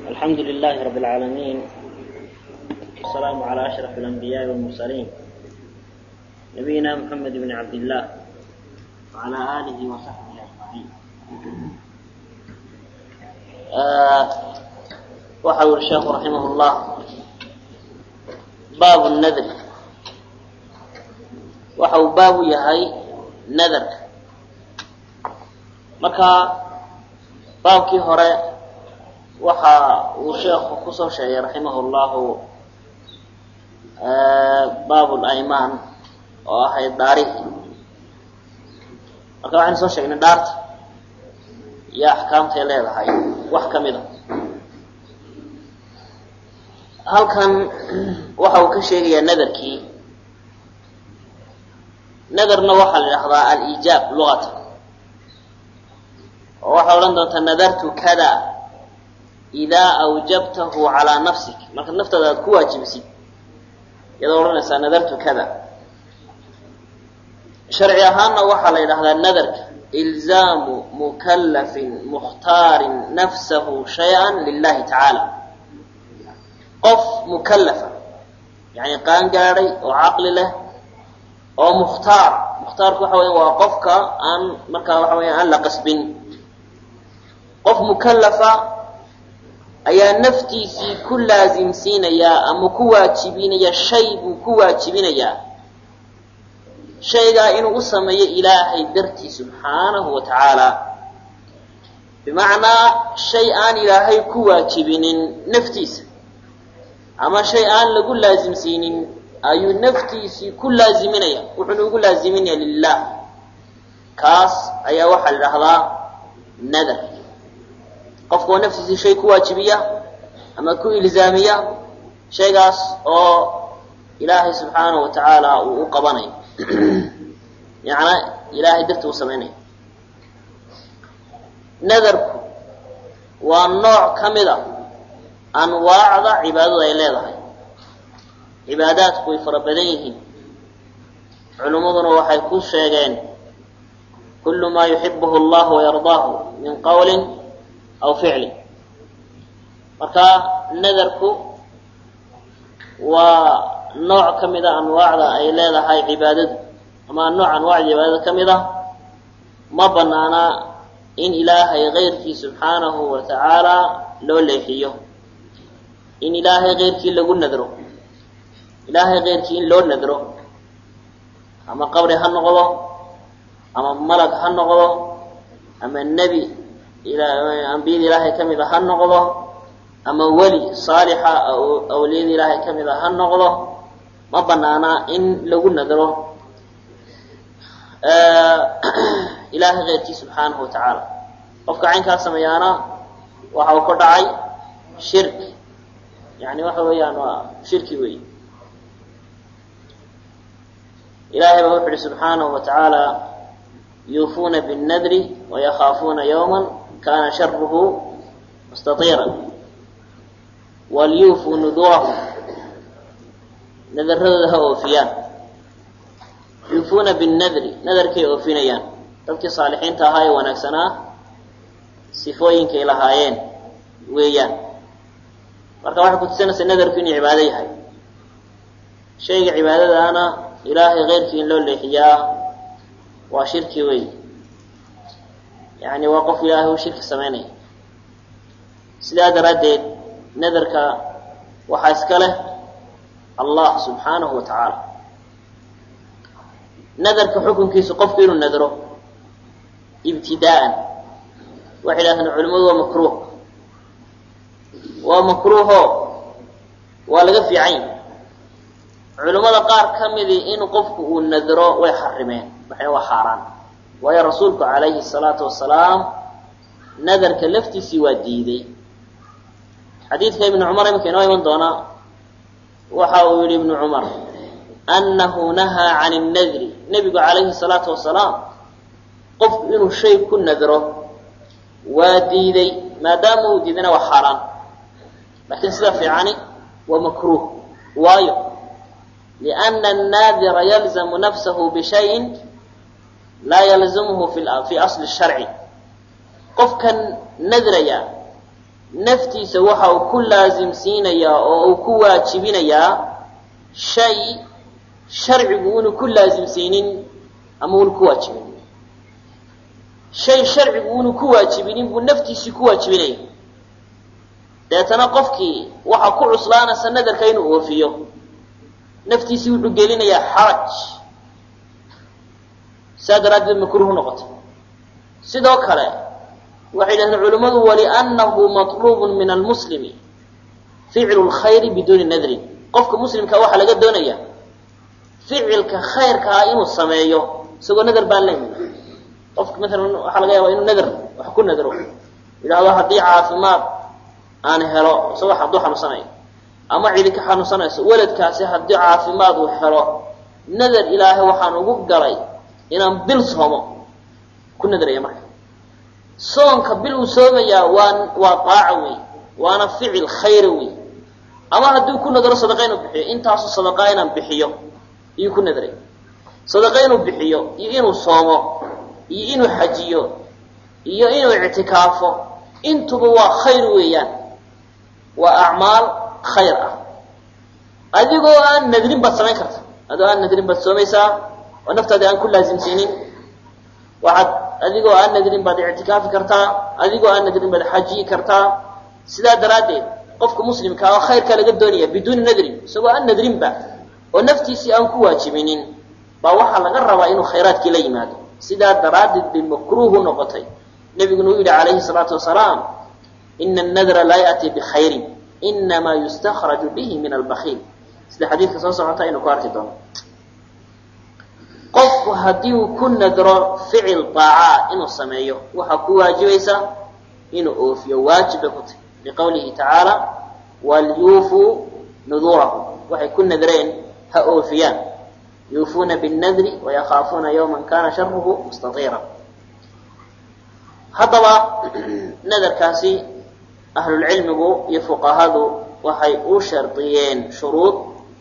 الحمد لله رب العالمين والسلام على أشرف الأنبياء والمرسلين نبينا محمد بن عبد الله وعلى آله وصحبه أجمعين آه وحول الشيخ رحمه الله باب النذر waxau baabu yahay nadarka marka baabkii hore waxa uu sheekhu kusoo sheegay raximah llahu baab laymaan oo ahayd dhaarihi marka waxaynu soo sheegnay dhaarta iyo axkaamtay leedahay wax ka mid a halkan waxa uu ka sheegayaa nadarkii nadarna waxaa la idhahdaa aliijaab luqatan oo waxaa odhan doontaa nadartu kada idaa awjabtahu calaa nafsik marka naftaada aad ku waajibisid iyadoo odhanaysaa nadartu kada sharci ahaanna waxaa la yidhahdaa nadarka ilzaamu mukallafin mukhtaarin nafsahu shay-an lilahi tacaala qof mukallafa yani qaan gaadhay oo caqli leh oo mukhtaar mukhtaarku waxa weya waa qofka aan markaa waxa weya aan la qasbin qof mukallafa ayaa naftiisii ku laasimsiinayaa ama ku waajibinaya shay buu ku waajibinayaa shaygaa inuu u sameeyo ilaahay dartii subxaanahu wa tacaala bimacnaa shay aan ilaahay ku waajibinin naftiisa ama shay aan lagu laasimsiinin ayuu naftiisii ku laaziminaya wuxuuna ugu laaziminaya lilah kaas ayaa waxaa la idhahdaa nadar qofka oo naftiisii shay ku waajibiya ama ku ilzaamiya shaygaas oo ilaahay subxaanahu wa tacaala uu u qabanayo yacnaa ilaahay darti uu samaynayo nadarku waa nooc ka mid a anwaacda cibaadadu ay leedahay cibaadaadku way fara badan yihiin culimmaduna waxay ku sheegeen kullu maa yuxibuhu allahu wayardaahu min qawlin aw ficlin marka nadarku waa nooc ka mid a anwaacda ay leedahay cibaadadu ama nooc anwaacda cibaadada ka mid a ma banaana in ilaahay keyrkii subxaanahu wa tacaala loo leexiyo in ilaahay keyrkii lagu nadro ilaahay keyrkii in loo nadro ama qabri ha noqdo ama malag ha noqdo ama nebi ambiyada ilaahay ka mid a ha noqdo ama weli saalixa awliyada ilaahay ka mid a ha noqdo ma banaana in lagu nadro ilaahay keyrkii subxaanahu wa tacaala qofka caynkaa sameeyaana waxa uu ka dhacay shirki yani waxa weeyaan waa shirki wey ilahay baa wuxu uhi subxaanahu wa tacaala yuufuuna binnadri wayakaafuuna yawma kana sharuhu mustatiira walyuufuu nudurahum nadaradooda ha oofiyaan yuufuuna binnadri nadarkay oofinayaan dadkii saalixiinta ahaa ee wanaagsanaa sifooyinkay lahaayeen weeyaan marka waxay kutusinaysaa nadarku inuu cibaado yahay shayga cibaadadaana ilaahay keyrkii in loo leexiyaa waa shirki wey yani waa qof ilaahay uu shirki samaynaya sidaa daraaddeed nadarka waxaa iska leh allah subxaanahu wa tacaala nadarka xukunkiisu qofku inuu nadro ibtidaa'an waxay idhahdeen culimadu waa makruuh waa makruuho waa laga fiican yahy culimmada qaar ka midii in qofku uu nadro way xarimeen waxayna waa xaaraan waayo rasuulku calayhi salaatu wasalaam nadarka laftiisii waa diiday xadiidka ibnu cumar iminka inoo iman doonaa waxa uu yihi ibnu cumar annahu nahaa can innadri nebigu calayhi salaatu wasalaam qofku inuu shay ku nadro waa diiday maadaama uu diidana waa xaaraan laakiin sida fiicani waa makruuh waayo لأن الناdر يلزم نفسه بشhayء laa يلزمه في أصل الشharع qofkan nadraya naftiisa waxa uu ku laasimsiinayaa oo uu ku waajibinayaa shay sharcigu unu ku laasimsiinin ama unu ku waajibinin shay sharcigu unu ku waajibinin buu naftiisii ku waajibinaya deetana qofkii waxaa ku cuslaanaysa nadarka inuu oofiyo naftiisii wuxuu gelinayaa xaraj saa daraaddeed makruuhu noqotay sidoo kale waxay yidhahdeen culimmadu waliannahu maطluubun min almuslimi ficlu lkhayri biduuni nadrin qofka muslimka waxaa laga doonaya ficilka khayrka ah inuu sameeyo isagoo nadar baan leeyahay qofka maalan waxaa laga yaabaa inuu nadar wax ku nadro yidhaahdo haddii caafimaad aan helo isagoo hadduu xanuunsanayo ama cidi ka xanuunsanayso weladkaasi haddii caafimaad uu helo nadar ilaahay waxaan ugu galay inaan bil soomo ku nadraya marka soonka bil uu soomayaa waa waa daaca wey waana ficil khayra wey ama haddii ku nadro sadaqa inuu bixiyo intaasu sadaqaa inaan bixiyo iyuu ku nadray sadaqa inuu bixiyo iyo inuu soomo iyo inuu xajiyo iyo inuu ictikaafo intuba waa khayr weeyaan waa acmaal khayr ah adigoo aan nadrin baad samayn karta adigoo aan nadrin baad soomaysaa oo naftaadi aan ku laasimsiinin waxaad adigoo aan nadrin baad ictikaafi kartaa adigoo aan nadrin baad xajiyi kartaa sidaa daraaddeed qofka muslimka oo khayrkaa laga doonaya biduuni nadrin isagoo aan nadrinba oo naftiisii aan ku waajibinin baa waxaa laga rabaa inuu khayraadkii la yimaado sidaa daraaddeed bay makruuhu noqotay nebiguna uu yidhi calayhi salaatu wasalaam ina annadra laa ya'tii bikhayrin inamaa yustakhraju bihi min albakiil sida xadiidka soo socota aynu ku arki doono qofku haddii uu ku nadro ficil daacaa inuu sameeyo waxaa ku waajibaysa inuu oofiyo waajib bay ku tahy liqowlihi tacaala walyuufuu nuduurahum waxay ku nadreen ha oofiyaan yuufuuna binnadri wayakaafuuna yawman kana sharuhu mustatiira haddaba nadarkaasi ahlulcilmigu iyo fuqahadu waxay u shardiyeen shuruud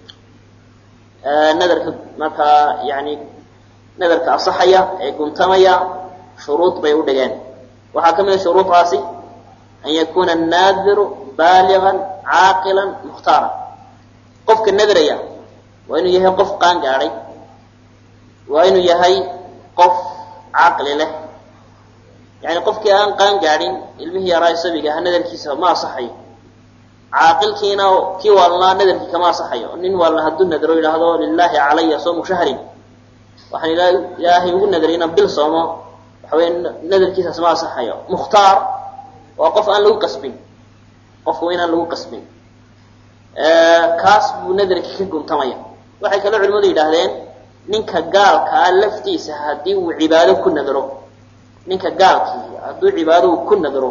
nadarka markaa yani nadarka asaxaya ee guntamaya shuruud bay u dhigeen waxaa ka mid a shuruudaasi an yakuna annaadiru baaligan caaqilan mukhtaara qofka nadraya waa inuu yahay qof qaan gaadhay waa inuu yahay qof caqli leh yani qofkii aan qaan gaadhin ilmihii yaraa sabiga aha nadarkiisa ma asaxayo caaqilkiina kii waalnaa nadarkii kama asaxayo nin waalna hadduu nadro yidhaahdo lilaahi calaya soomu shahrin waxaan ilaahay ugu nadray inaan bil soomo waxawey nadarkiisaas ma asaxayo mukhtaar waa qof aan lagu qasbin qofku inaan lagu qasbin kaas buu nadarkii ka guntamaya waxay kaloo culimadu yidhaahdeen ninka gaalkaa laftiisa haddii uu cibaado ku nadro ninka gaalkii hadduu cibaado uu ku nadro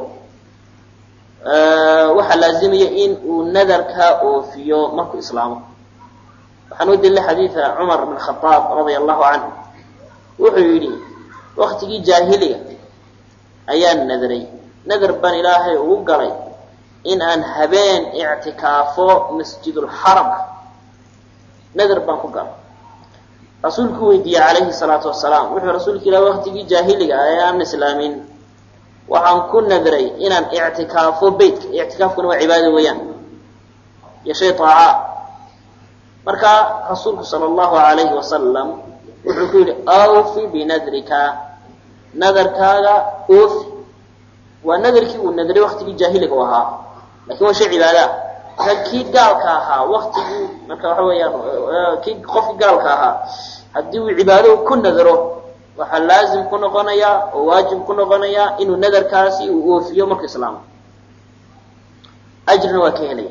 waxaa laazimaya in uu nadarkaa oofiyo markuu islaamo waxaan u dilay xadiida cumar bn khaaab radia allahu canhu wuxuu yidhi waktigii jaahiliga ayaan nadray nadar baan ilaahay ugu galay in aan habeen ictikaafo masjidulxaramka nadar baan ku galay rasuulku weydiiyey calayhi salaatu wasalaam wuxuu rasuulka ilah waktigii jaahiliga ee aan islaamin waxaan ku nadray inaan ictikaafo beytka ictikaafkuna waa cibaado weeyaan iyo shay taaca marka rasuulku sala allahu alayhi wasalam wuxuu ku yidhi awfi binadrika nadarkaaga oofi waa nadarkii uu nadray waktigii jaahiliga u ahaa lakin waa shay cibaadaah marka kii gaalka ahaa waktigii marka waxa weeyaan kii qofkii gaalka ahaa haddii uu cibaado ku nadro waxaa laazim ku noqonayaa oo waajib ku noqonayaa inuu nadarkaasi uu oofiyo markuu islaamo ajrina waa ka helaya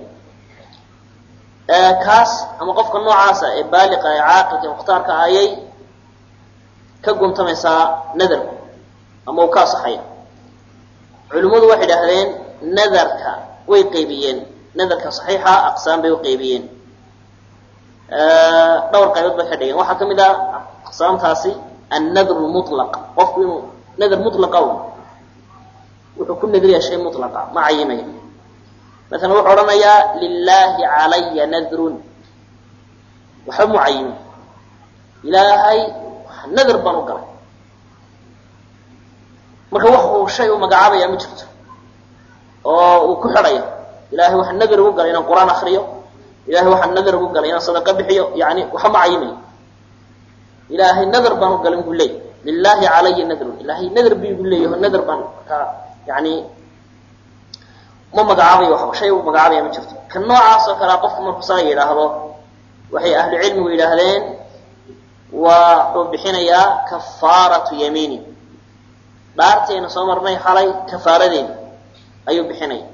kaas ama qofka noocaasa ee baaliqa ee caaqilka mukhtaarka ayay ka guntamaysaa nadarku ama uu ka asaxaya culimmadu waxay idhaahdeen nadarka way qaybiyeen nadarka saxiixa aqsaam bay u qaybiyeen dhowr qaybood bay ka dhigeen waxaa ka mid ah aqsaamtaasi annadru mulaq qofku inuu nadar mulaqa un wuxuu ku nadriyaa shay mulaqa ma cayimaya masalan wuxuu odhanayaa lilaahi calaya nadrun waxba mu cayimin ilaahay nadar baan u galay marka wax uu shay u magacaabaya ma jirto oo uu ku xidhaya ilahay waxaa nadar ugu galay inaan qur-aan akriyo ilahay waxaa nadar ugu galay inaan sadaqa bixiyo yani waxa ma cayimayo ilaahay nadar baan u galin buu leey lilahi calaya nadrun ilahay nadar bu igu leeyaho nadar baan markaa yani ma magacaabayo waxba shay u magacaabaya ma jirto kan noocaas oo kalea qofku marku saa yidhaahdo waxay ahlu cilmigu yidhaahdeen waa wuxuu bixinayaa kafaaratu yamiini dhaartayna soo marnay xalay kafaaradeena ayuu bixinaya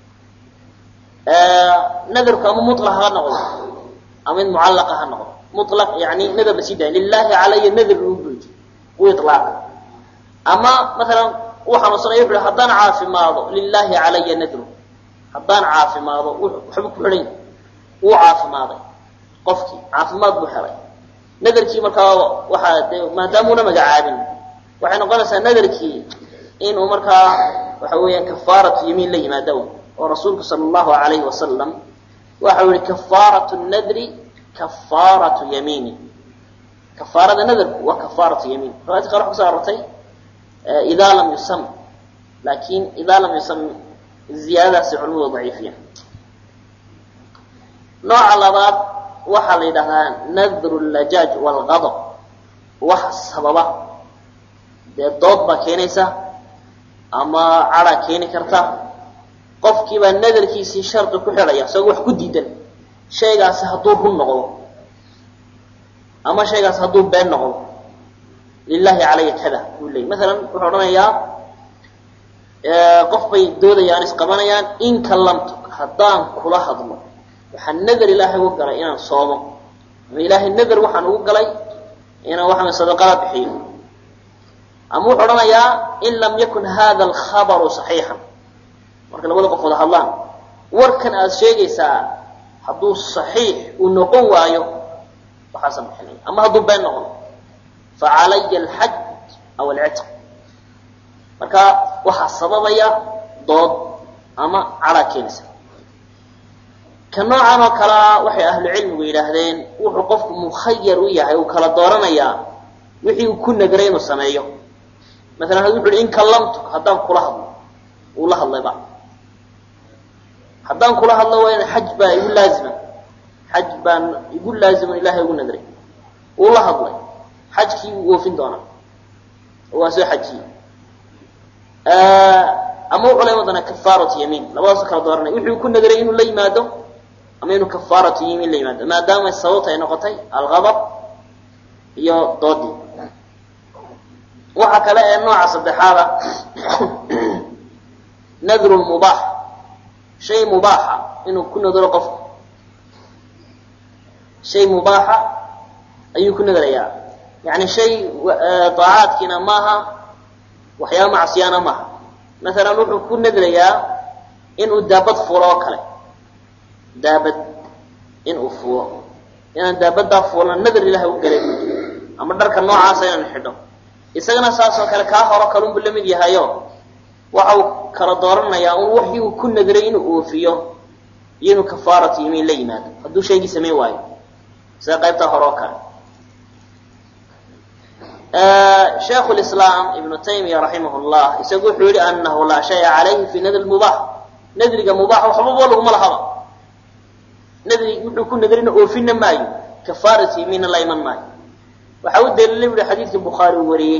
nadarku ama mulaq ha noqdo ama mid mucallaqa ha noqdo mulaq yani nadar la sii daaya lilahi calaya nadar uu buuji u ilaaqa ama maalan uu xanuunsanaya wuxu hi haddaan caafimaado lilahi calaya nadru haddaan caafimaado waxba ku xidhan wuu caafimaaday qofkii caafimaad buu helay nadarkii markaa waxaa de maadaamuuna magacaabin waxay noqonaysaa nadarkii inuu markaa waxa weeyaan kafaaratu yamiin la yimaado oo rasuulku sala allahu alayhi wasalam waxau yihi kafaaratu nadri kafaaratu yamiini kafaarada nadarku waa kafaaratu yamiin riwaayadka qaar waxa kuso arortay idaa lam yusam laakin idaa lam yusam ziyaadadaasi culimadu daciifiya nooca labaad waxaa la yidhahdaa nadru lajaaj walqadab waxa sababa dee dood baa keenaysa ama cadhaa keeni karta qofkiibaa nadarkiisii shardi ku xidhaya isagoo wax ku diidan shaygaasi hadduu run noqdo ama shaygaasi hadduu been noqdo lilahi calaya kada buu leeyay maalan wuxuu odhanayaa qof bay doodayaan isqabanayaan in kallamtu haddaan kula hadlo waxaan nadar ilaahay ugu galay inaan soomo ama ilaahay nadar waxaan ugu galay inaan waxaan sadaqada bixiyo ama wuxuu odhanayaa in lam yakun hada alkhabaru saxiixan marka labada qof wada hadlaan warkan aad sheegaysaa hadduu saxiix uu noqon waayo waxaasan bixinaya ama hadduu been noqdo fa calaya alxaj aw alcitq marka waxaa sababaya dood ama cadhaa keenaysa ka noocan oo kalea waxay ahlu cilmigu yidhaahdeen wuxuu qofku mukhayar u yahay uu kala dooranayaa wixii uu ku nagray inuu sameeyo maalan had wuxu uhi in kallamtu haddaan kula hadlo uu la hadlayba haddaan kula hadlo waa in xaj baa igu laazima xaj baan igu laazima ilahay ugu nadray uu la hadlay xajkii wuu oofin doonaa oo waa soo xajiyey ama wuxuu la wadana kafaaratu yamiin labadaasoo kala dooranay wuxuu ku nagray inuu la yimaado ama inuu kafaaratu yamiin la yimaado maadaama sababta ay noqotay alqadab iyo doodii waxaa kale ee nooca saddexaada nadru lmubaax shay mubaaxa inuu ku nadro qofku shay mubaaxa ayuu ku nadrayaa yani shay daacaadkiina maaha waxyaaba macsiyaana maaha maalan wuxuu ku nadrayaa inuu daabad fuulo oo kale daabad inuu fuulo inaan daabadaa fuulna nadar ilahay u galay ama dharka noocaasa inaan xidho isagana saasoo kale kaa horo kalunbu la mid yahayo waxa uu kala dooranayaa un waxii uu ku nadray inuu oofiyo iyo inuu kafaaratu yimiin la yimaado hadduu shaygii samayn waayo sida qaybtaa hore oo kale shaikhu lislaam ibnu taymiya raximah llah isagu wuxuu yihi anahu laa shaya calayhi fi nadri mubaax nadriga mubaax waxbaba laguma lahaba nadri wuxuu ku nadrina oofina maayo kafaaratu yimiinna la iman maayo waxaa u daliilay bu hi xadiidkii bukhaari uu wariyey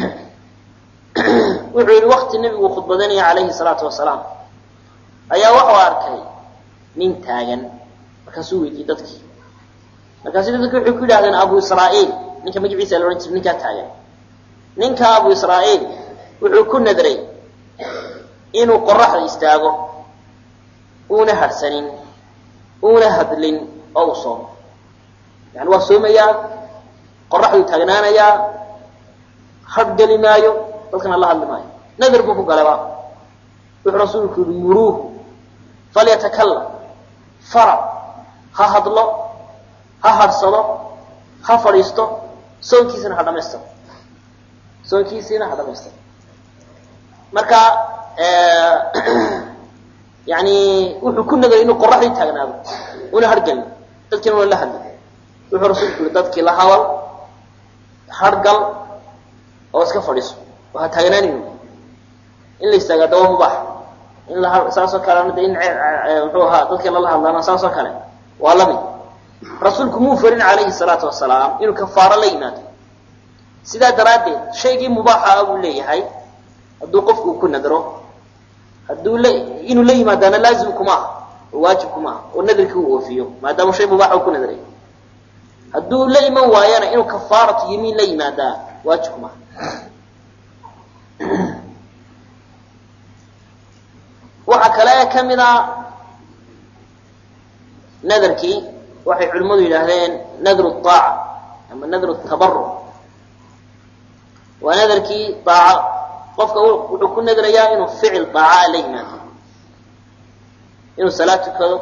wuxuu yihi wakti nebigu khudbadanaya calayhi salaatu wasalaam ayaa waxuu arkay nin taagan markaasuu weydiiyey dadkii markaasu dadki waxay ku yidhahdeen abu israa'iil ninka magaciisa la odhan jiray ninkaa taagan ninka abu israa'iil wuxuu ku nadray inuu qoraxda istaago uuna hadhsanin uuna hadlin oo uu soomo yani waa soomayaa qoraxduu taagnaanayaa hadh geli maayo dadkana la hadli maayo nadar buu ku galayba wuxuu rasuulku yihi muruuhu falyatakalam fara ha hadlo ha hadhsado ha fadhiisto soonkiisina ha dhamaystiro soonkiisiina ha dhamaystiro marka yani wuxuu ku nagay inuu qoraxdii taagnaado una hargelin dadkiina una la hadli wuxuu rasuulku yihi dadkii la hadal hargal oo iska fadhiiso oo ha taagnaanayno in la istaagaa dawa mubaax in la saasoo kalena de in muxuu ahaa dadkii lala hadlaana saasoo kale waa la mid rasuulku muu farin calayhi salaatu wasalaam inuu kafaaro la yimaado sidaa daraaddeed shaygii mubaaxa ah buu leeyahay hadduu qofku ku nadro hadduu la inuu la yimaadaana laazim kuma aha oo waajib kuma aha oo nadarkii uu oofiyo maadaama shay mubaaxa uu ku nadray hadduu la iman waayana inuu kafaaratu yamiin la yimaadaa waajib kuma aha waxaa kale ka mid a nadarkii waxay culimmadu yidhaahdeen nadru aaca ama nadru tabaruc waa nadarkii aaco qofka wuxuu ku nadrayaa inuu ficil aacaa la yimaado inuu salaad tukado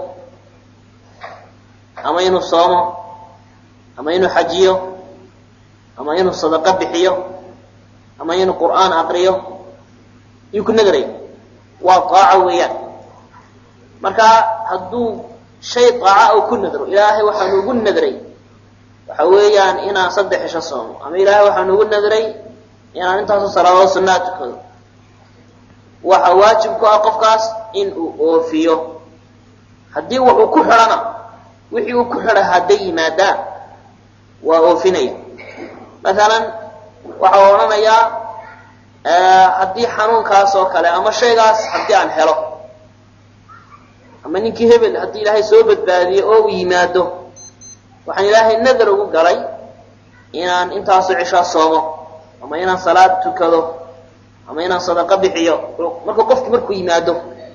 ama inuu soomo ama inuu xajiyo ama inuu sadaqo bixiyo ama inuu qur'aan aqriyo iyuu ku nadraya waa aaco weeyaan marka hadduu shay aaca oo ku nadro ilaahay waxaanu ugu nadray waxa weeyaan inaan saddex isho soomo ama ilaahay waxaanu ugu nadray inaan intaasoo salaadood sunnaa tukado waxa waajib ku ah qofkaas in uu oofiyo haddii wuxuu ku xidhana wixii uu ku xidha hadday yimaadaan waa oofinaya masalan waxau odhanayaa haddii xanuunkaas oo kale ama shaygaas haddii aan helo ama ninkii hebel haddii ilaahay soo badbaadiyo oo uu yimaado waxaan ilaahay nadar ugu galay inaan intaasoo cishaa soomo ama inaan salaad tukado ama inaan sadaqo bixiyo marka qofki markuu yimaado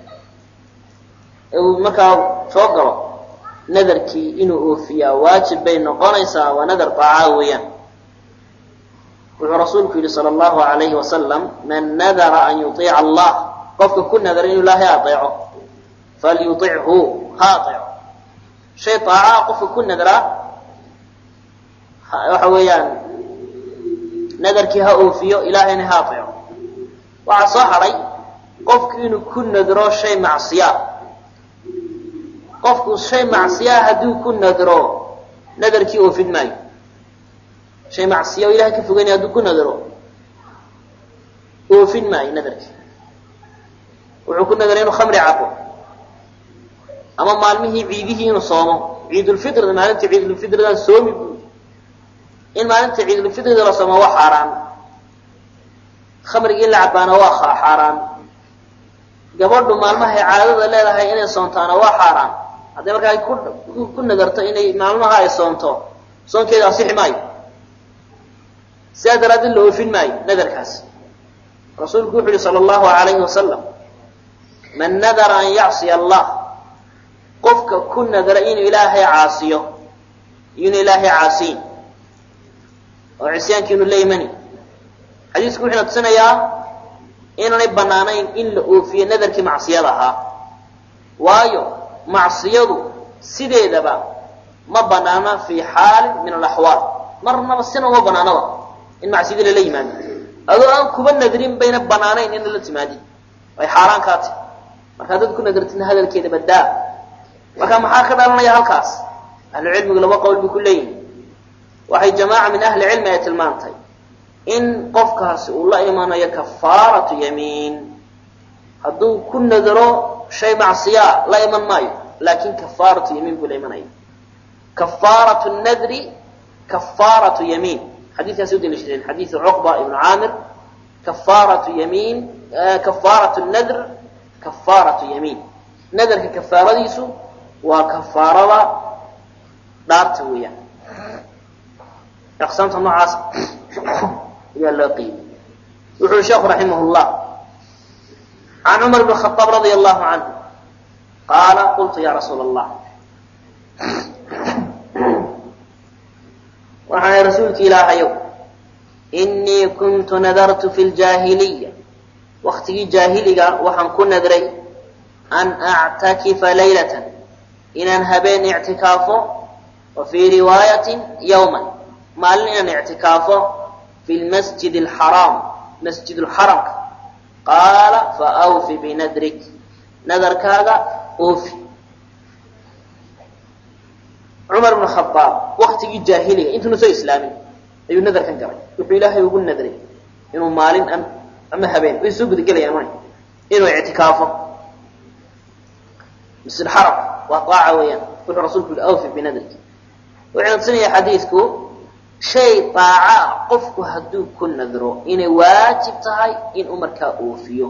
ee uu markaa soo galo nadarkii inuu oofiyaa waajib bay noqonaysaa waa nadar daaca weeyaan wuxuu rasuulku yidhi sala allahu alayhi wasalam man nadara an yuiica allah qofka ku nadara inuu ilaahay adeeco falyuichu ha adeeco shay daacaa qofka ku nadraa waxa weeyaan nadarkii ha oofiyo ilaahayna ha adeeco waxaa soo hadhay qofku inuu ku nadro shay macsiyaa qofku shay macsiyaa hadduu ku nadro nadarkii oofin maayo shay macsiya oo ilahay ka fogeynaya hadduu ku nadro oofin maayo nadarkii wuxuu ku nadray inuu khamri cabo ama maalmihii ciidihii inuu soomo ciidulfitrida maalintii ciidulfitridan soomi buu in maalinta ciidulfitrida la soomo waa xaaraan khamrigii in la cabaana waa xaaraan gabadhu maalmahay caadada leedahay inay soontaana waa xaaraan hadday markaa ku nadarto inay maalmaha ay soonto soonkeeda asixi maayo sidaa daraaddeed la oofin maayo nadarkaas rasuulku wuxu uhi sala allahu alayhi wasalam man nadara an yacsiya allah qofka ku nadara inuu ilaahay caasiyo iyonu ilaahay caasiyin oo cisyaankiinu la imani xadiisku wuxuuna tusinayaa inaanay banaanayn in la oofiyo nadarkii macsiyada ahaa waayo macsiyadu sideedaba ma banaana fii xaalin min alaxwaal marnaba sina uma banaanaba in macsiyada lala yimaado adoo aan kuba nadrin bayna banaanayn in lala timaadin ay xaaraan kaa tahy markaa dad ku nadartina hadalkeeda badaa marka maxaa ka dhalanaya halkaas ahlucilmigu laba qowl bay ku leeyihin waxay jamaaca min ahli cilmi ay tilmaantay in qofkaasi uu la imanayo kafaaratu yamiin hadduu ku nadaro shay macsiyaa la iman maayo laakin kafaaratu yamiin buu la imanaya kafaaratu nadri kafaaratu yamiin xadiikaasi udaliishadeen xadiidu cuqba ibnu caamir kafaaratu yamiin kafaaratu nadr kafaaratu yamiin nadarka kafaaradiisu waa kafaarada dhaarta weeyaan aqsaamta noocaas ayaa loo qiimay wuxu ui sheekhu raximah llah can cumar bn khaaab radia allahu canhu qaala qultu ya rasuula allah waxaan rasuulki ilaahayow inii kuntu nadartu fi ljaahiliya waktigii jaahiliga waxaan ku nadray an actakifa laylatan inaan habeen ictikaafo wa fii riwaayatin yowman maalin inaan ictikaafo fi lmasjid alxaraam masjid lxaramka qaala faawfi binadrik nadarkaaga oofi cumar bn khaaab waktigii jaahiliga intuuna soo islaamin ayuu nadarkan galay wuxuu ilaahay ugu nadray inuu maalin ama habeen way soo gudagelayaan inuu ictikaafo masjid xaram waa aaca weeyaan wuxuu rasuulku yihi awfi binadrki wuxuu tusinaya xadiidku shay aaca qofku hadduu ku nadro inay waajib tahay inuu markaa oofiyo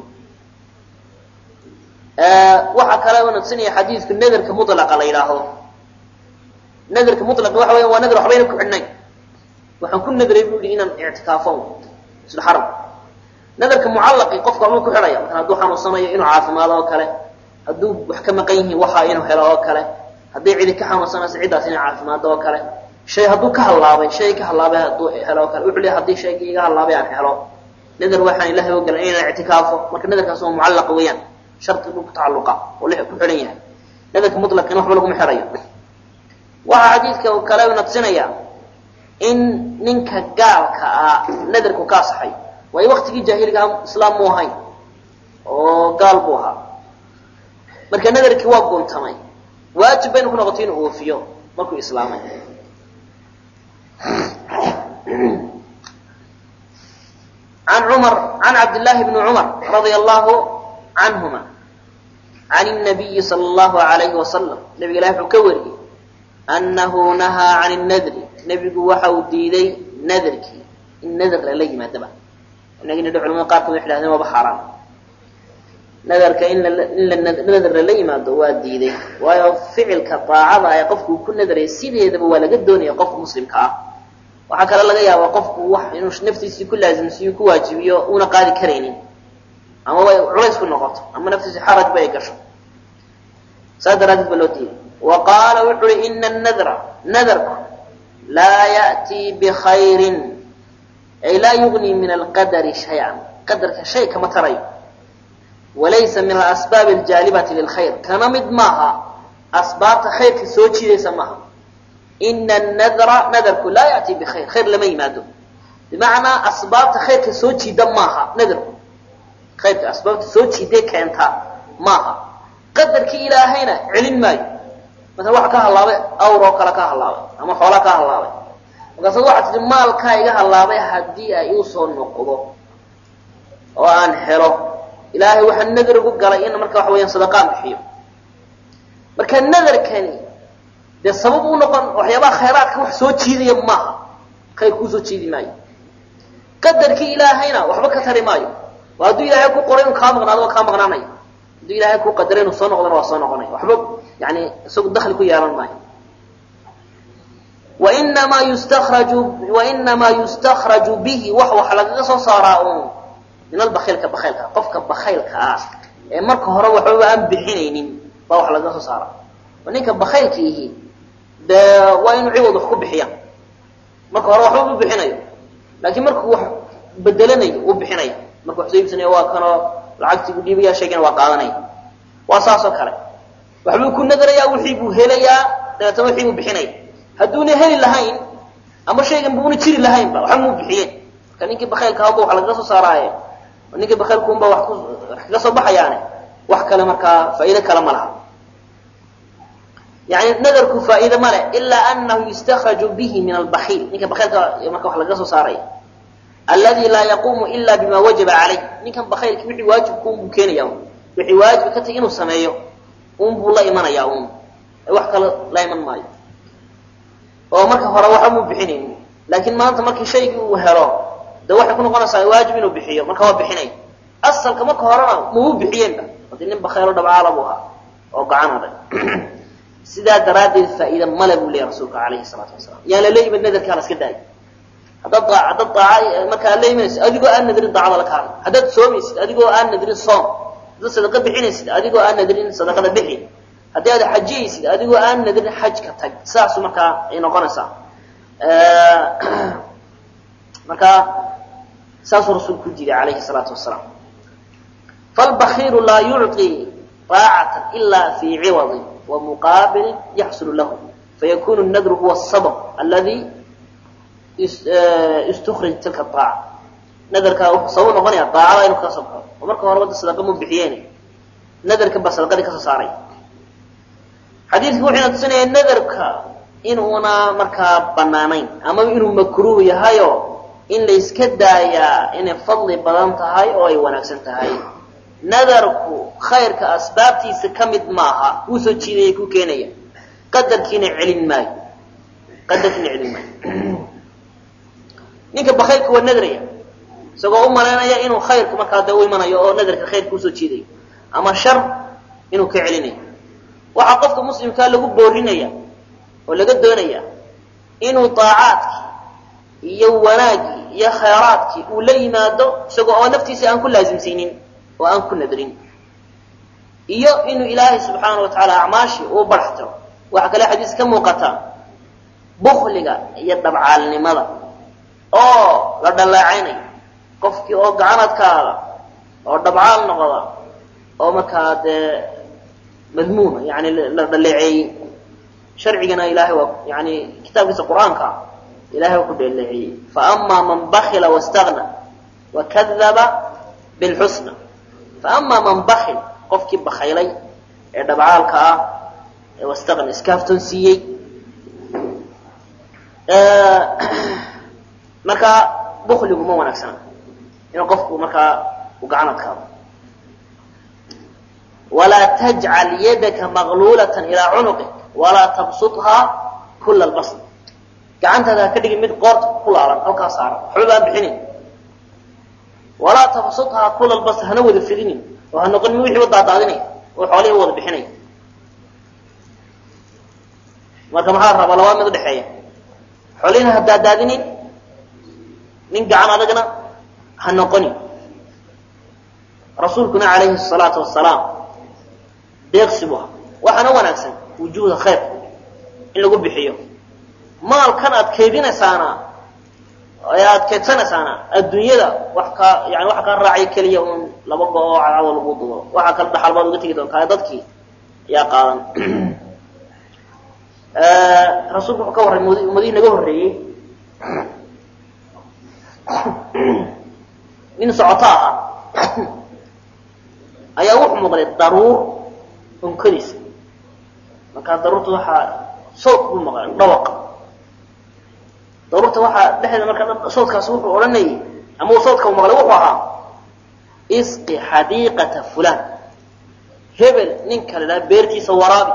waxaa kale una tusinaya xadiidku nadarka mulaqa la yidhaahdo nadarka mulaqa waxa weya waa nadar waxbayna ku xidhnayn waxaan ku nadray bu yihi inaan ictikaafo masjid xaram nadarka mucallaqi qofka waxbuu ku xidhaya marka hadduu xanuunsanayo inuu caafimaado oo kale hadduu wax ka maqan yihiin waxa inuu helo oo kale hadday cidi ka xanuunsanayso ciddaas inay caafimaado oo kale shay hadduu ka hallaabay shay ka hallaabay hadduu helo oo kale wuxuu leeyahay haddii shaygii iga hallaabay aan helo nadar waxaan ilahay ogolan inaan ictikaafo marka nadarkaas waa mucallaqa weeyaan shardi buu ku tacalluqa oo li ku xidhan yahay nadarka mutlaqina waxba laguma xidhayo waxaa xadiidka kale una tusinaya in ninka gaalka ah nadarku ka asaxay waayo waktigii jaahiliga islaam mu ahayn oo gaal buu ahaa marka nadarkii waa guntamay waajib baynu ku noqotay inuu oofiyo markuu islaamay an cumar can cabdillaahi bni cumar radia allahu canhuma can الnabiyi sala allahu alayhi wasalam nabiga ilahi wuxuu ka wariyey annahu nahaa can nadri nebigu waxa uu diiday nadarkii in nadar lala yimaadaba inagina culamada qaarkood waxay dhahdeen waaba xaaraan nadarka in in nadar lala yimaado waa diiday waayo ficilka daacada ee qofku uu ku nadaraya sideedaba waa laga doonaya qofka muslimka ah waxaa kale laga yaabaa qofku wax inuu naftiisii ku laasimsiyo ku waajibiyo una qaadi karaynin ama way culays ku noqoto ama naftiisi xaraj ba ay gasho saas daraadeed ba loo diiday wa qaala wuxu uhi ina nadra nadarku laa ya'tii bikhayrin ay laa yugnii min alqadari shay-an qadarka shay kama tarayo walaysa min alasbaabi aljaalibati lilkhayr kana mid maaha asbaabta khayrka soo jiidaysa maaha ina nadra nadarku laa ya'tii bikhayr khayr lama yimaado bimacnaa asbaabta khayrka soo jiida maaha nadarku khayrka asbaabta soo jiiday keentaa maaha qadarkii ilaahayna celin maayo masala waxa ka hallaabay awr oo kale ka hallaabay ama xoolaa ka hallaabay markaasa waxaa tihi maalkaa iga hallaabay haddii ay uu soo noqdo oo aan helo ilaahay waxaa nadar ugu galay in marka waxa weyaan sadaqaan bixiyo marka nadarkani dee sabab u noqon waxyaabaha khayraadka wax soo jiidaya maaha khayr kuu soo jiidi maayo qadarkii ilaahayna waxba ka tari maayo waa hadduu ilaahay ku qoray inuu kaa maqnaado waa kaa maqnaanaya hadduu ilaahay ku qadaray inuu soo noqdona waa soo noqonaya waxba yani isagu dakli ku yeelan maayo wainamaa yustakraju wainamaa yustakraju bihi wax wax lagaga soo saaraa un min albakiilka bakaylka qofka bakaylka ah ee marka hore waxbaba aan bixinaynin baa wax lagaga soo saaraa oo ninka bakaylka ihi dee waa inuu ciwad wax ku bixiya marka hore waxba ma bixinayo laakiin markuu wax bedelanayo uu bixinaya marka wax soo iibsanaya waa kanoo lacagtii u dhiibaya shaygana waa qaadanaya waa saas oo kale waxbuu ku nadarayaa wixii buu helayaa dabeetana wixii buu bixinaya hadduuna heli lahayn ama shaygan buuna jiri lahaynba waxba muu bixiyeen marka ninkii bakaylka haba wax lagaga soo saaraaye ninkii bakaylkuunba wax ku wax kaga soo baxayaane wax kale markaa faa'iido kale ma laha yani nadarku faa'iide ma leh ilaa anahu yustakraju bihi min albakiil ninka bakaylka marka wax lagaga soo saaraya aladi laa yaquumu ila bima wajaba calayh ninkan bakaylki wixii waajibku unbuu keenaya un wixii waajib ka tagi inuu sameeyo un buu la imanaya un wax kale la iman maayo oo marka hore waxa muu bixinayni laakiin maanta markii shaygii uu helo de waxay ku noqonaysaa waajib inuu bixiyo marka waa bixinay asalka marka horena muu bixiyeenba hadii nin bakaylo dhabcaala buu ahaa oo gacan adag sidaa daraaddeed faa'iida male buu leeyahy rasuulka calayhi salaatu wasalaam yaan lala yimid nadarkaa la iska daayo haddaad daa haddaad daaca markaa la imanaysid adigoo aan nadrin daacada la kaada haddaad soomaysid adigoo aan nadrin soom haddaad sadaqa bixinaysid adigoo aan nadrin sadaqada bixi haddii aad xajiyaysid adigoo aan nadrin xajka tag sidaasu markaa ay noqonaysaa marka saasuu rasuulku u diiday calayhi salaatu wasalaam falbakiilu laa yucطi طaacata ila fi ciwadin wa muqaabilin yaxsulu lahu fayakunu nadru huwa sabab aladi istukrij tilka aaca nadarkaa wuxuu sabab noqonaya daacada inuu kaga soo baxo oo marka hore wadda sadaqa mu bixiyeen nadarkan baa sadaqadii kasoo saaray xadiidku wuxuuna tusinaya nadarka inuuna markaa banaanayn ama inuu makruuh yahayo in la yska daayaa inay fadli badan tahay oo ay wanaagsan tahay nadarku khayrka asbaabtiisa ka mid maaha wuu soo jiidaya ku keenaya qadarkiina celin maayo qadarkiina celin maayo ninka bakaylka waa nadraya isagoo u malaynaya inuu khayrku markaa dee u imanayo oo nadarka khayrka usoo jiidayo ama shar inuu ka celinayo waxaa qofka muslimkaa lagu boorinaya oo laga doonaya inuu daacaadkii iyo wanaaggii iyo khayraadkii uu la yimaado isagoo oo naftiisa aan ku laasimsaynin oo aan ku nadrin iyo inuu ilaahay subxaana wa tacaala acmaashii uu barxtiro waxaa kale xadiis ka muuqata bukliga iyo dhabcaalnimada oo la dhaleecaynayo qofkii oo gacanadkaada oo dhabcaal noqda oo markaa dee madmuuma yani la dhaleeceeyey sharcigana ilahay waa yani kitaabkiisa qur-aanka ilahay waa ku dhaleeceeyey faama man bakila wastagna wakadaba bilxusna faama man bakil qofkii bakaylay ee dhabcaalka ah ee wastagna iskaaftoon siiyey markaa bukligu ma wanaagsana inuu qofku markaa u gacanadkaado walaa tajcal yadaka maqluulata ilaa cunuqik walaa tabsuthaa kula lbasd gacantaada ha ka dhigin mid qoorta ku laalan halkaa saaran waxba baan bixinin walaa tabsuthaa kula lbasd hana wada fidinin oo ha noqon mi wixiiba daadaadinaya oo xoolihii wada bixinaya marka maxaa la rabaa labaa mid udhexeeya xoolihina ha daadaadinin nin gacan adagna ha noqonin rasuulkuna calayhi salaatu wasalaam deeqsi bu aha waxaana wanaagsan wujuuda khayr in lagu bixiyo maalkan aad kaydinaysaana ee aad kaydsanaysaana adduunyada wax kaa yani waxa kaa raacaya keliya un laba go-oo cadcado lagu dubo waxaa kale dhaxal baad uga tegi doontaa dadkii ayaa qaadan rasuulku wuxuu ka warray md ummadihii naga horreeyey nin socoto ahaa ayaa wuxuu muuqday daruur unkadiisa markaa daruurta waxaa sawt buu maqlay dhawaq daruurta waxaa dhexdeeda markaa sawtkaas wuxuu odhanayay ama uu sawtka u maqlay wuxuu ahaa isqi xadiiqata fulan hebel ninka la idhaha beertiisa waraabi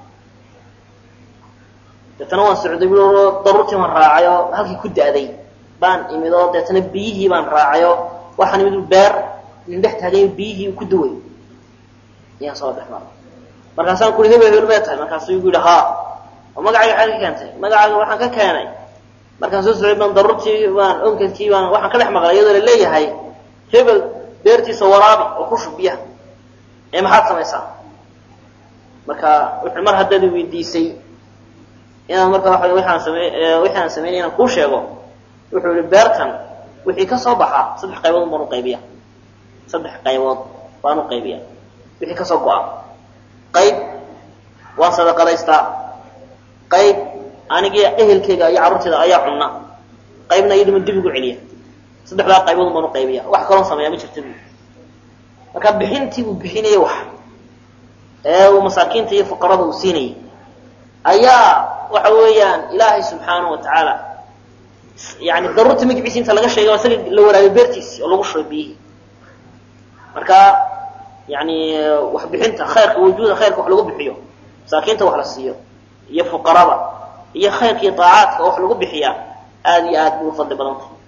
deetana waan socday bu daruurtii baan raacay oo halkii ku da'day baan imid oo deetana biyihii baan raacay oo waxaan imid beer nin dhex taagay biyihii ku duway ayaan soo dhex maray markaasaan kuri hebel hebel may tahay markaasuu igu yidhi haa oo magacayga xaad ka keentay magacayga waxaan ka keenay markaan soo socday baan daruurtii baan onkadkii baan waxaan ka dhex maqlay iyadoo la leeyahay hebel beertiisa waraabi oo ku shub biyaha ee maxaad samaysaa marka wuxuu mar haddaad weydiisay inaan marka waa waxaan samey wixii aan sameynay inaan kuu sheego wuxuu yihi beertan wixii ka soo baxaa saddex qaybood baan uqaybiya saddex qaybood baan uqaybiya wixii kasoo go-a qayb waan sadaqadaystaa qayb anigii ehelkeyga iyo carruurteyda ayaa cunna qaybna iyaduma dib ugu celiya saddexdaa qaybood baan uqaybiya wax kaloon sameeya ma jirta bu marka bixintii uu bixinayay wax ee uu masaakiinta iyo fuqarada uu siinayay ayaa waxa weeyaan ilaahay subxaana wa tacaala yani daruurta magiciisa inta laga sheegay isaga la waraabiyo beertiisi oo lagu shubay biyihii marka yani waxbixinta khayrka wujuuda khayrka wax lagu bixiyo masaakiinta wax la siiyo iyo fuqarada iyo khayrka iyo daacaadka oo wax lagu bixiyaa aada iyo aad bay u fadli badan tahay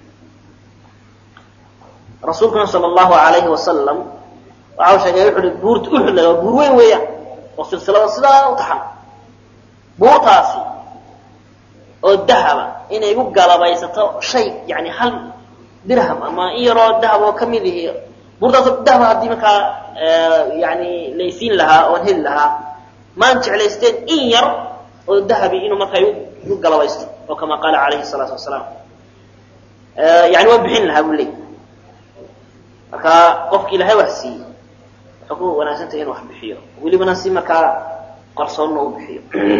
rasuulkuna sala allahu alayhi wasalam waxa uu sheegay wuxu uhi buurta uxud waa buur weyn weeyaan oo silsilada sidaa u taxan buurtaasi oo dahaba inay igu galabaysato shay yani hal dirham ama in yaroo dahab oo kamid ihi buurtaasoo dahaba haddii markaa yani laysiin lahaa oon heli lahaa maan jeclaysteen in yar oo dahabi inuu markaa igu galabaysto oo kama qaala calayhi salaatu wasalaam yani waan bixin lahaa buu leey marka qofki ilahay wax siiyey waxay ku wanaagsantahay inu wax bixiyo welibana si markaa qarsoonna u bixiyo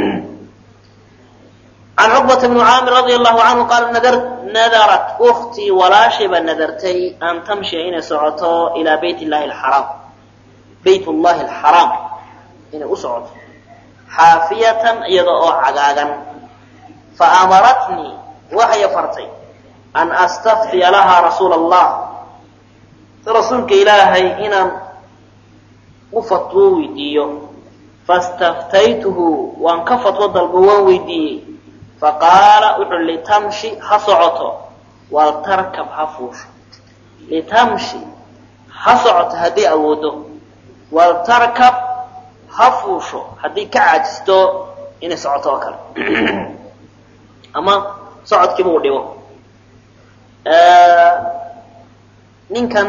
can cuqbata bni caamir radia allahu canhu qaala nadarat uktii walaashayba nadartay an tamshiya inay socoto ilaa bayt llahi alxaraam bayt llahi alxaraam inay u socoto xaafiyatan iyada oo cagaagan fa amaratnii waxay fartay an astaftiya lahaa rasuula allah rasuulka ilaahay inaan u fatwo weydiiyo fastaftaytuhu waan ka fatwo dalbo waan weydiiyey faqaala wuxuu litamshi ha socoto waltarkab ha fuusho litamshi ha socoto hadday awoodo waltarkab ha fuusho haddii ka caajisto inay socoto oo kale ama socodkiiba uu dhibo ninkan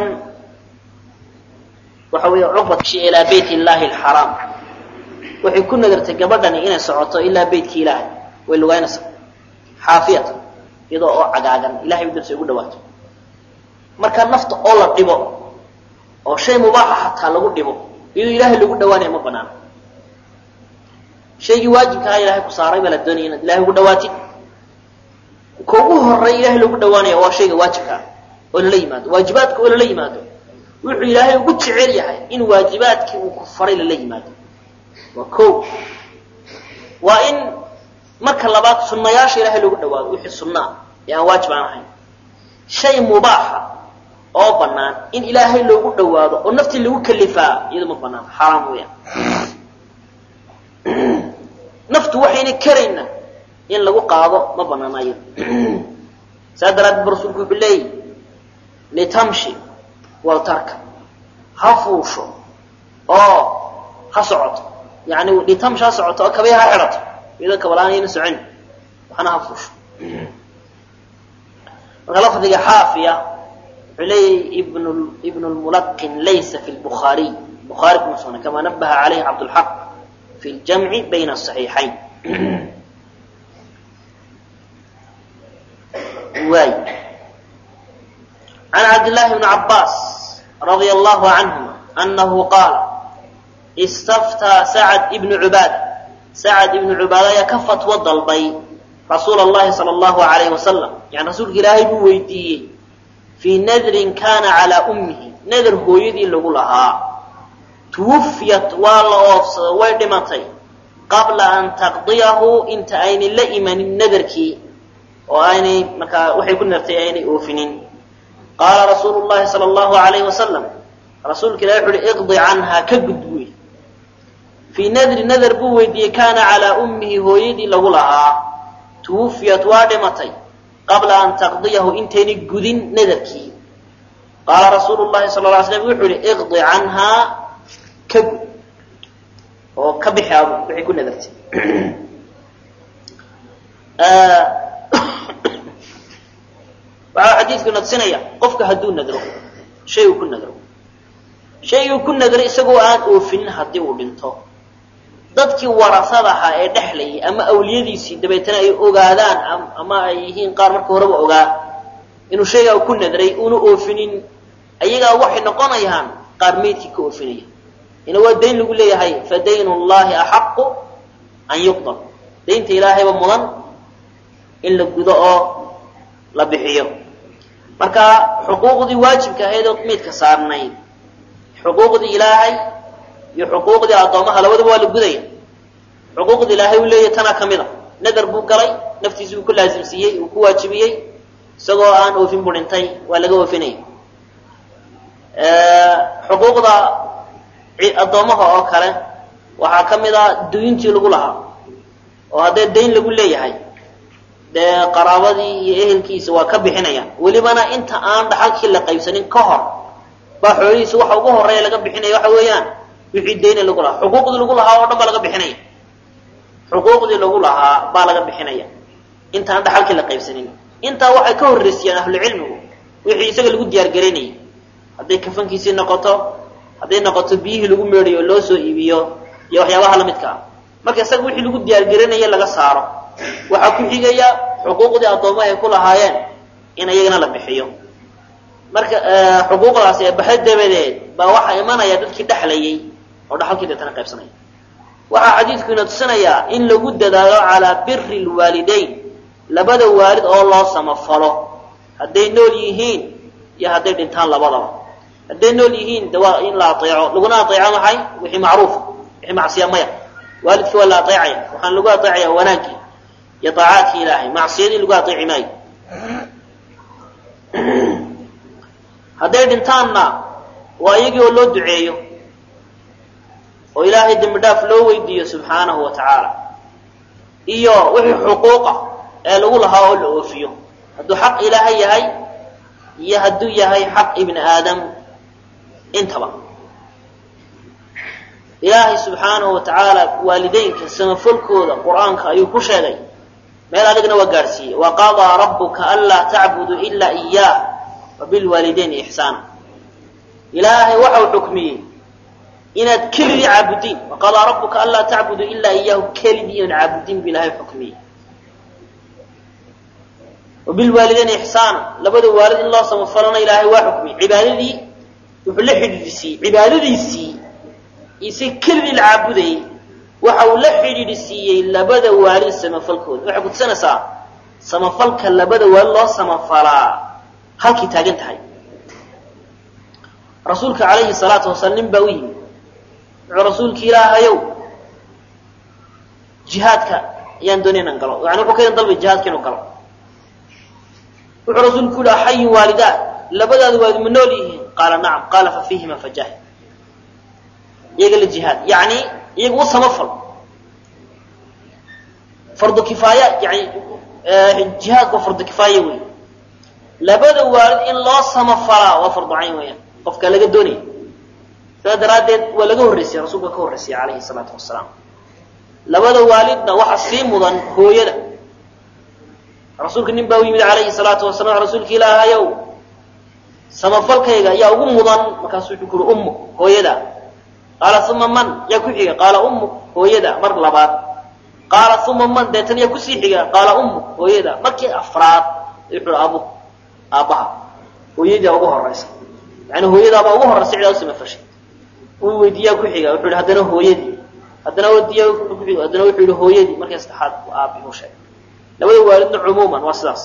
waxa weeye cuqbatshi ilaa bayt illaahi alxaraam waxay ku nadartay gabadhani inay socoto ilaa beytkii ilaahay way lugaynaysaa xaafiyata iyadoo oo cagaagan ilahay darsi ugu dhawaato marka nafta oo la dhibo oo shay mubaaxa xataa lagu dhibo iyadoo ilaahay lagu dhawaanaya ma banaano shaygii waajibkaha ilahay ku saaray baa la doonaya inaad ilahay ugu dhawaatid ka ugu horeey ilahay lagu dhawaanaya waa shayga waajibka ah oo lala yimaado waajibaadka oo lala yimaado wuxuu ilaahay ugu jecel yahay in waajibaadkii uu ku faray lala yimaado waa ko waa in marka labaad sunnayaasha ilahay lagu dhawaado wixii sunnaa ee aan waajib aan ahayn shay mubaaxa oo bannaan in ilaahay loogu dhawaado oo naftii lagu kalifaa iyado ma banaan xaaraam weeyaan naftu waxayna karayna in lagu qaado ma banaana iyado saa daraaddeed ba rasuulku wuxuu leeyahy litamshi waltarka ha fuusho oo ha socoto yani litamshi ha socoto oo kabay ha xidhato iyadoo kabalaanayna socon waxna ha fuusho marka lafdiga xaafiya wuxuu leeyahy ibn ibn lmulaqin laysa fi lbukhaariy bukhaari kuma sugna kama nabaha calayhi cabdulxaq fi ljamci bayna asaxiixayn waay can cabdillahi bni cabbaas radia allahu canhuma anahu qaala istaftaa sacad ibnu cubaada sacad ibnu cubaada ayaa ka fatwo dalbay rasuula allahi sala allahu alayhi wasalam yani rasuulka ilaahay buu weydiiyey fii nadrin kana calaa ummihi nadar hooyadii lagu lahaa tuwufiyat waa la oofsado way dhimatay qabla an taqdiyahu inta aynay la imanin nadarkii oo aynay markaa waxay ku nartay aynay oofinin qaala rasuulu llahi sala allahu alayhi wasalam rasuulka ilahi wuxu uhi iqdi canhaa ka gudbuy fii nadri nadar buu weydiiyey kaana calaa ummihi hooyadii lagu lahaa tuwufiyat waa dhimatay qabla an taqdiyahu intaynay gudin nadarkii qaala rasuulu llahi sala la slam wuxuu ihi iqdi canhaa ka gud oo ka bixi abu waxay ku nadartay waxaa xadiidku nadsinaya qofka hadduu nadro shay uu ku nadro shay uu ku nadro isagoo aan oofinin haddii uu dhinto dadkii warasada ahaa ee dhexlayay ama awliyadiisii dabeetana ay ogaadaan ama ay yihiin qaar marka horeba ogaa inuu shaygaa ku nadray una oofinin ayagaa waxay noqonayaan qaar meydkii ka oofinaya ina waa dayn lagu leeyahay fa dayn llahi axaqu an yuqdar daynta ilaahayba mudan in la gudo oo la bixiyo marka xuquuqdii waajibka ahayd oo meydka saarnayd xuquuqdii ilaahay iyo xuquuqdii addoomaha labadaba waa la gudaya xuquuqda ilaahay uu leeyahy tanaa ka mid a nadar buu galay naftiisi uu ku laasimsiiyey uu ku waajibiyey isagoo aan oofin buu dhintay waa laga oofinaya xuquuqda addoomaha oo kale waxaa ka mid a duyintii lagu lahaa oo haddee dayn lagu leeyahay dee qaraabadii iyo ehelkiisa waa ka bixinayaan welibana inta aan dhaxalkii la qaybsanin ka hor baa xoolihiisa waxa ugu horeeya laga bixinaya waxa weeyaan wixii dayna lagu lahaa xuquuqdii lagu lahaa oo dhan baa laga bixinaya xuquuqdii lagu lahaa baa laga bixinaya inta aan dhaxalkii la qaybsanin intaa waxay ka horreysiyaan ahlucilmigu wixii isaga lagu diyaargaraynayay hadday kafankiisii noqoto hadday noqoto biyihii lagu meedhayo oo loo soo iibiyo iyo waxyaabaha lamidka ah marka isaga wixii lagu diyaargaranaye laga saaro waxaa ku xigaya xuquuqdii addoomaha ay ku lahaayeen in iyagana la bixiyo marka xuquuqdaasi ee baxa dabadeed baa waxaa imanaya dadkii dhexlayay oo dhaxalkii deetana qaybsanaya waxaa xadiidku ina tusinayaa in lagu dadaalo calaa biri lwaalidayn labada waalid oo loo samafalo hadday nool yihiin iyo hadday dhintaan labadaba hadday nool yihiin de waa in la aeeco laguna aeeco maxay wixii macruufa wixii macsiya maya waalidkii waa la aeecaya waxaan lagu aeecaya wanaaggii iyo aacaadkii ilaahay macsiyadii lagu aeeci maayo hadday dhintaanna waa iyagii oo loo duceeyo oo ilaahay dembi dhaaf loo weydiiyo subxaanahu wa tacaala iyo wixii xuquuqa ee lagu lahaa oo la oofiyo hadduu xaq ilaahay yahay iyo hadduu yahay xaq ibni aadam intaba ilaahay subxaanahu wa tacaala waalideynka samafalkooda qur-aanka ayuu ku sheegay meel adigna waa gaadhsiiyey wa qadaa rabbuka anlaa tacbuduu ilaa iyaah wa bilwaalidayni ixsaana ilaahay waxau xukmiyey inaad keligii caabudiin wa qadaa rabbuka anlaa tacbuduu ilaa iyaahu keligii inaad caabudiin bu ilahay xukmiyey wa bilwaalidayni ixsaana labada waalid in loo samafalana ilaahay waa xukmiyey cibaadadii wuxuu la xidhiidhsiiyey cibaadadiisii ise keligii la caabudayey waxa uu la xidhiidhi siiyey labada waalid samafalkooda waxay kutusanaysaa samafalka labada waalid loo samafalaa halkay taagan tahay rasuulka calayhi salaatu wasalaam nin baa u yimi wuxuu rasuulka ilaahayow jihaadka ayaan doonay inaan galo yani wuxuu ka idan dalbay jihaadka inuu galo wuxuu rasuulku yihi axayin waalidaa labadaada waalid ma nool yihiin qaala nacam qaala fa fiihima fajaahid iyaga la jihaad yani iyaga u samafal fardu kifaaya yani jihaadku waa fardu kifaaya wey labada waalid in loo samafalaa waa fardu cayn weeyaan qofka laga doonaya sidaa daraaddeed waa laga horreysay rasuulka ka horreysaya calayhi salaatu wasalaam labada waalidna waxa sii mudan hooyada rasuulka nin baa u yimid calayhi salaatu wasalam rasuulka ilaahayow samafalkayga ayaa ugu mudan markaasu wuxuu kuri ummu hooyada qaala uma man yaa ku xiga qaala ummu hooyada mar labaad qaala uma man deetan yaa kusii xiga qaala ummu hooyada markii afraad wuxuu abu aabbaha hooyadii ugu horaysa yani hooyadaabaa ugu horaysa cidaa u samafashay uu weydiiyaa ku xiga wuxuu yihi haddana hooyadii haddana weydiiya kuxig haddana wuxuu yihi hooyadii markii saddexaad aabbihi u sheegay labada waalidna cumuuman waa sidaas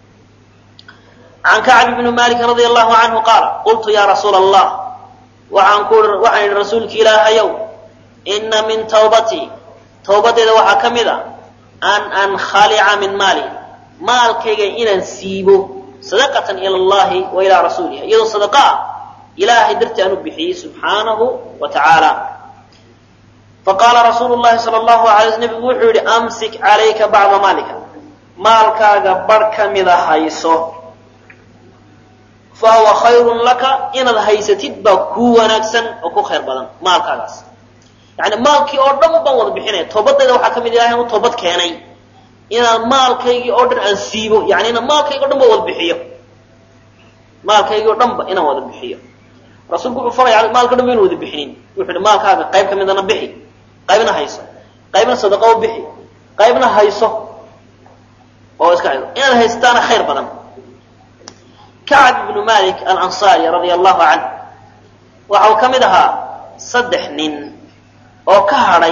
can kacb bni malik radi allahu canhu qaala qultu ya rasuula allah waxaan ku waxaan idhi rasuulki ilaahayow ina min tawbatii tawbadeeda waxaa ka mid a an ankhalica min maali maalkayga inaan siibo sadaqatan ila allahi wa ilaa rasuulihi iyadoo sadaqa ah ilaahay dartii aan u bixiyey subxaanahu wa tacaala faqaala rasuulu llahi sala allahu alay sl nebigu wuxuu yihi amsik calayka bacda maalika maalkaaga bar ka mida hayso fa huwa khayrun laka inaad haysatid baa kuu wanaagsan oo ku khayr badan maalkaagaas yani maalkii oo dhan baan wada bixinaya toobadayda waxaa ka mid ilahay anu toobad keenay inaan maalkaygii oo dhan aan siibo yani inaan maalkaygi o dhan ba wada bixiyo maalkaygii o dhan ba inaan wada bixiyo rasuulku wuxuu faraya maalka o dhan ba inu wada bixinin wuxuu hi maalkaaga qayb ka midana bixi qaybna hayso qaybna sadaqa u bixi qaybna hayso oo iska hayso inaad haystaana khayr badan kacab ibnu malik alansaari radia allahu canh waxa uu ka mid ahaa saddex nin oo ka hadhay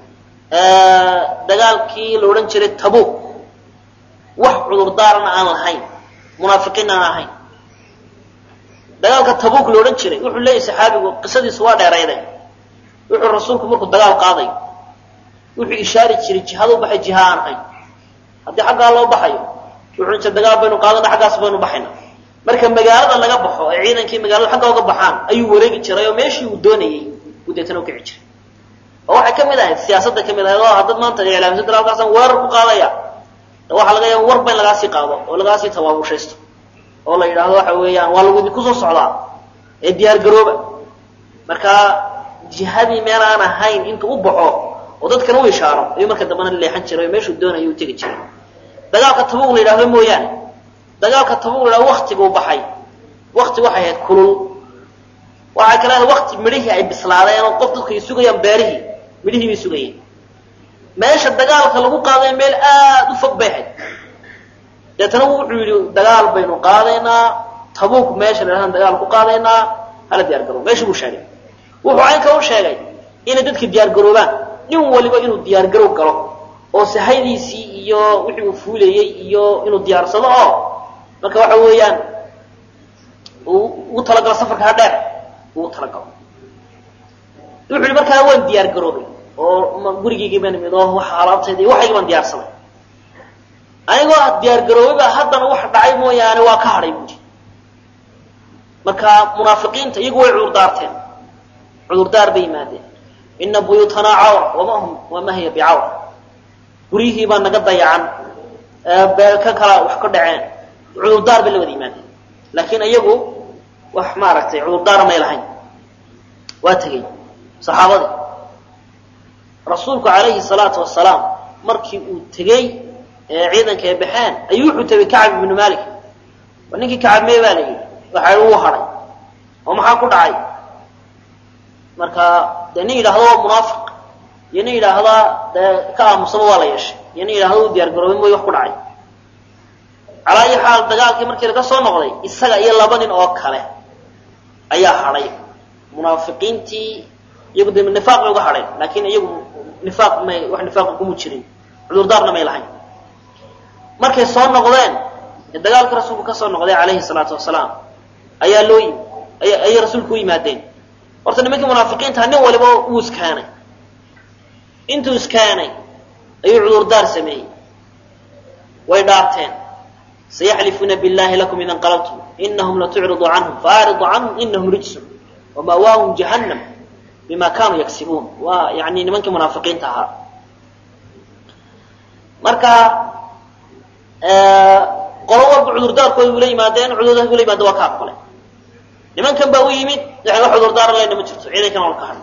dagaalkii la odhan jiray tabuuk wax cudurdaarana aan lahayn munaafiqiin aan ahayn dagaalka tabuuk la odhan jiray wuxuu leeyahy saxaabigu qisadiisu waa dheerayday wuxuu rasuulku markuu dagaal qaaday wuxuu ishaari jiray jihada u baxay jiha aan ahayn haddii xaggaa loo baxayo wuxuu inta dagaal baynu qaadana xaggaas baynu baxayna marka magaalada laga baxo ee ciidankii magaalada xagga uga baxaan ayuu wareegi jiray oo meeshii uu doonayey uu deetana u kici jiray oo waxay ka mid ahayd siyaasadda ka mid ahayd oo haddad maanta iclaamisa dal halkaasaan weerar ku qaadaya waxaa laga yaaba warba in lagaasii qaado oo lagaasii tabaabushaysto oo la yidhaahdo waxa weeyaan waa lagu idinku soo socdaa ee diyaar garooba marka jihadii meel aan ahayn intuu u baxo oo dadkana u ishaaro ayuu marka dambana leexan jiray oo meeshuu doonaya u tegi jiray dagaalka tabuuq la yidhahdo mooyaane dagaalka tabuuq la yidhahdo waktiguu baxay wakti waxay ahayd kulul waxay kale ahayd wakti midhihii ay bislaadeen oo qof dadku ay sugayaan beerihii midhihii bay sugayeen meesha dagaalka lagu qaaday meel aada u fog bay ahayd deetana wuxuu yidhi dagaal baynu qaadaynaa tabuuk meesha la yidhahdan dagaal ku qaadaynaa hala diyaar garoob meesha buu sheegay wuxuu caynka u sheegay inay dadka diyaar garoobaan nin waliba inuu diyaar garoob galo oo sahaydiisii iyo wixii uu fuulayey iyo inuu diyaarsado oo marka waxa weeyaan ugu talagalo safarka ha dheer ugu talagalo wuxuu yihi markaa waan diyaar garoobay oo gurigaygii baan imid oo waxa alaabtayda iyo waxaygi baan diyaarsaday anigoo diyaar garoobay baa haddana wax dhacay mooyaane waa ka hadhay buuri marka munaafiqiinta iyagu way cudurdaarteen cudurdaar bay yimaadeen ina buyuutanaa cawra wama hum wama hiya bicawra guryihii baa naga dayacan ka kala wax ka dhaceen cudurdaar bay la wada yimaadeen laakiin iyagu wax maaragtay cudurdaara may lahayn waa tegey saxaabadii rasuulku calayhi salaatu wasalaam markii uu tegey ee ciidanka ay baxeen ayuu wuxuu tegey kacab ibnu malik waa ninkii kacab mee baa la yidhi waxa uu hadhay oo maxaa ku dhacay marka dee nin yidhaahdo waa munaafiq iyo nin yidhaahdaa dee ka aamusaba waa la yeeshay iyo nin yidhahdo u diyaar garoobay mooy wax ku dhacay calaa ayi xaal dagaalkii markii laga soo noqday isaga iyo laba nin oo kale ayaa hadhay munaafiqiintii iyagu de nifaaq bay uga hadheen laakiin iyagu nifaaq may wax nifaaqa kuma jirin cudurdaarna may lahayn markay soo noqdeen ee dagaalkii rasuulku ka soo noqday calayhi salaatu wasalaam ayaa loo yimi ayay rasuulku u yimaadeen horta nimankii munaafiqiinta nin waliba uu iskaanay intuu iskaanay ayuu cudurdaar sameeyey way dhaarteen sayaxlifuuna billahi lakum ida inqalabtum inahum latucridu canhum faaridu canhum inahum rijsun wamaawaahum jahannam bima kanuu yagsibuun waa yani nimankii munaafiqiinta ahaa marka qolo walba cudurdaarkooda ula yimaadeen cudurdaarka ula yimaada waa ka aqbalay nimankan baa u yimid waxay wax cudurdaara leyna ma jirto ciidankan waa ka hadhay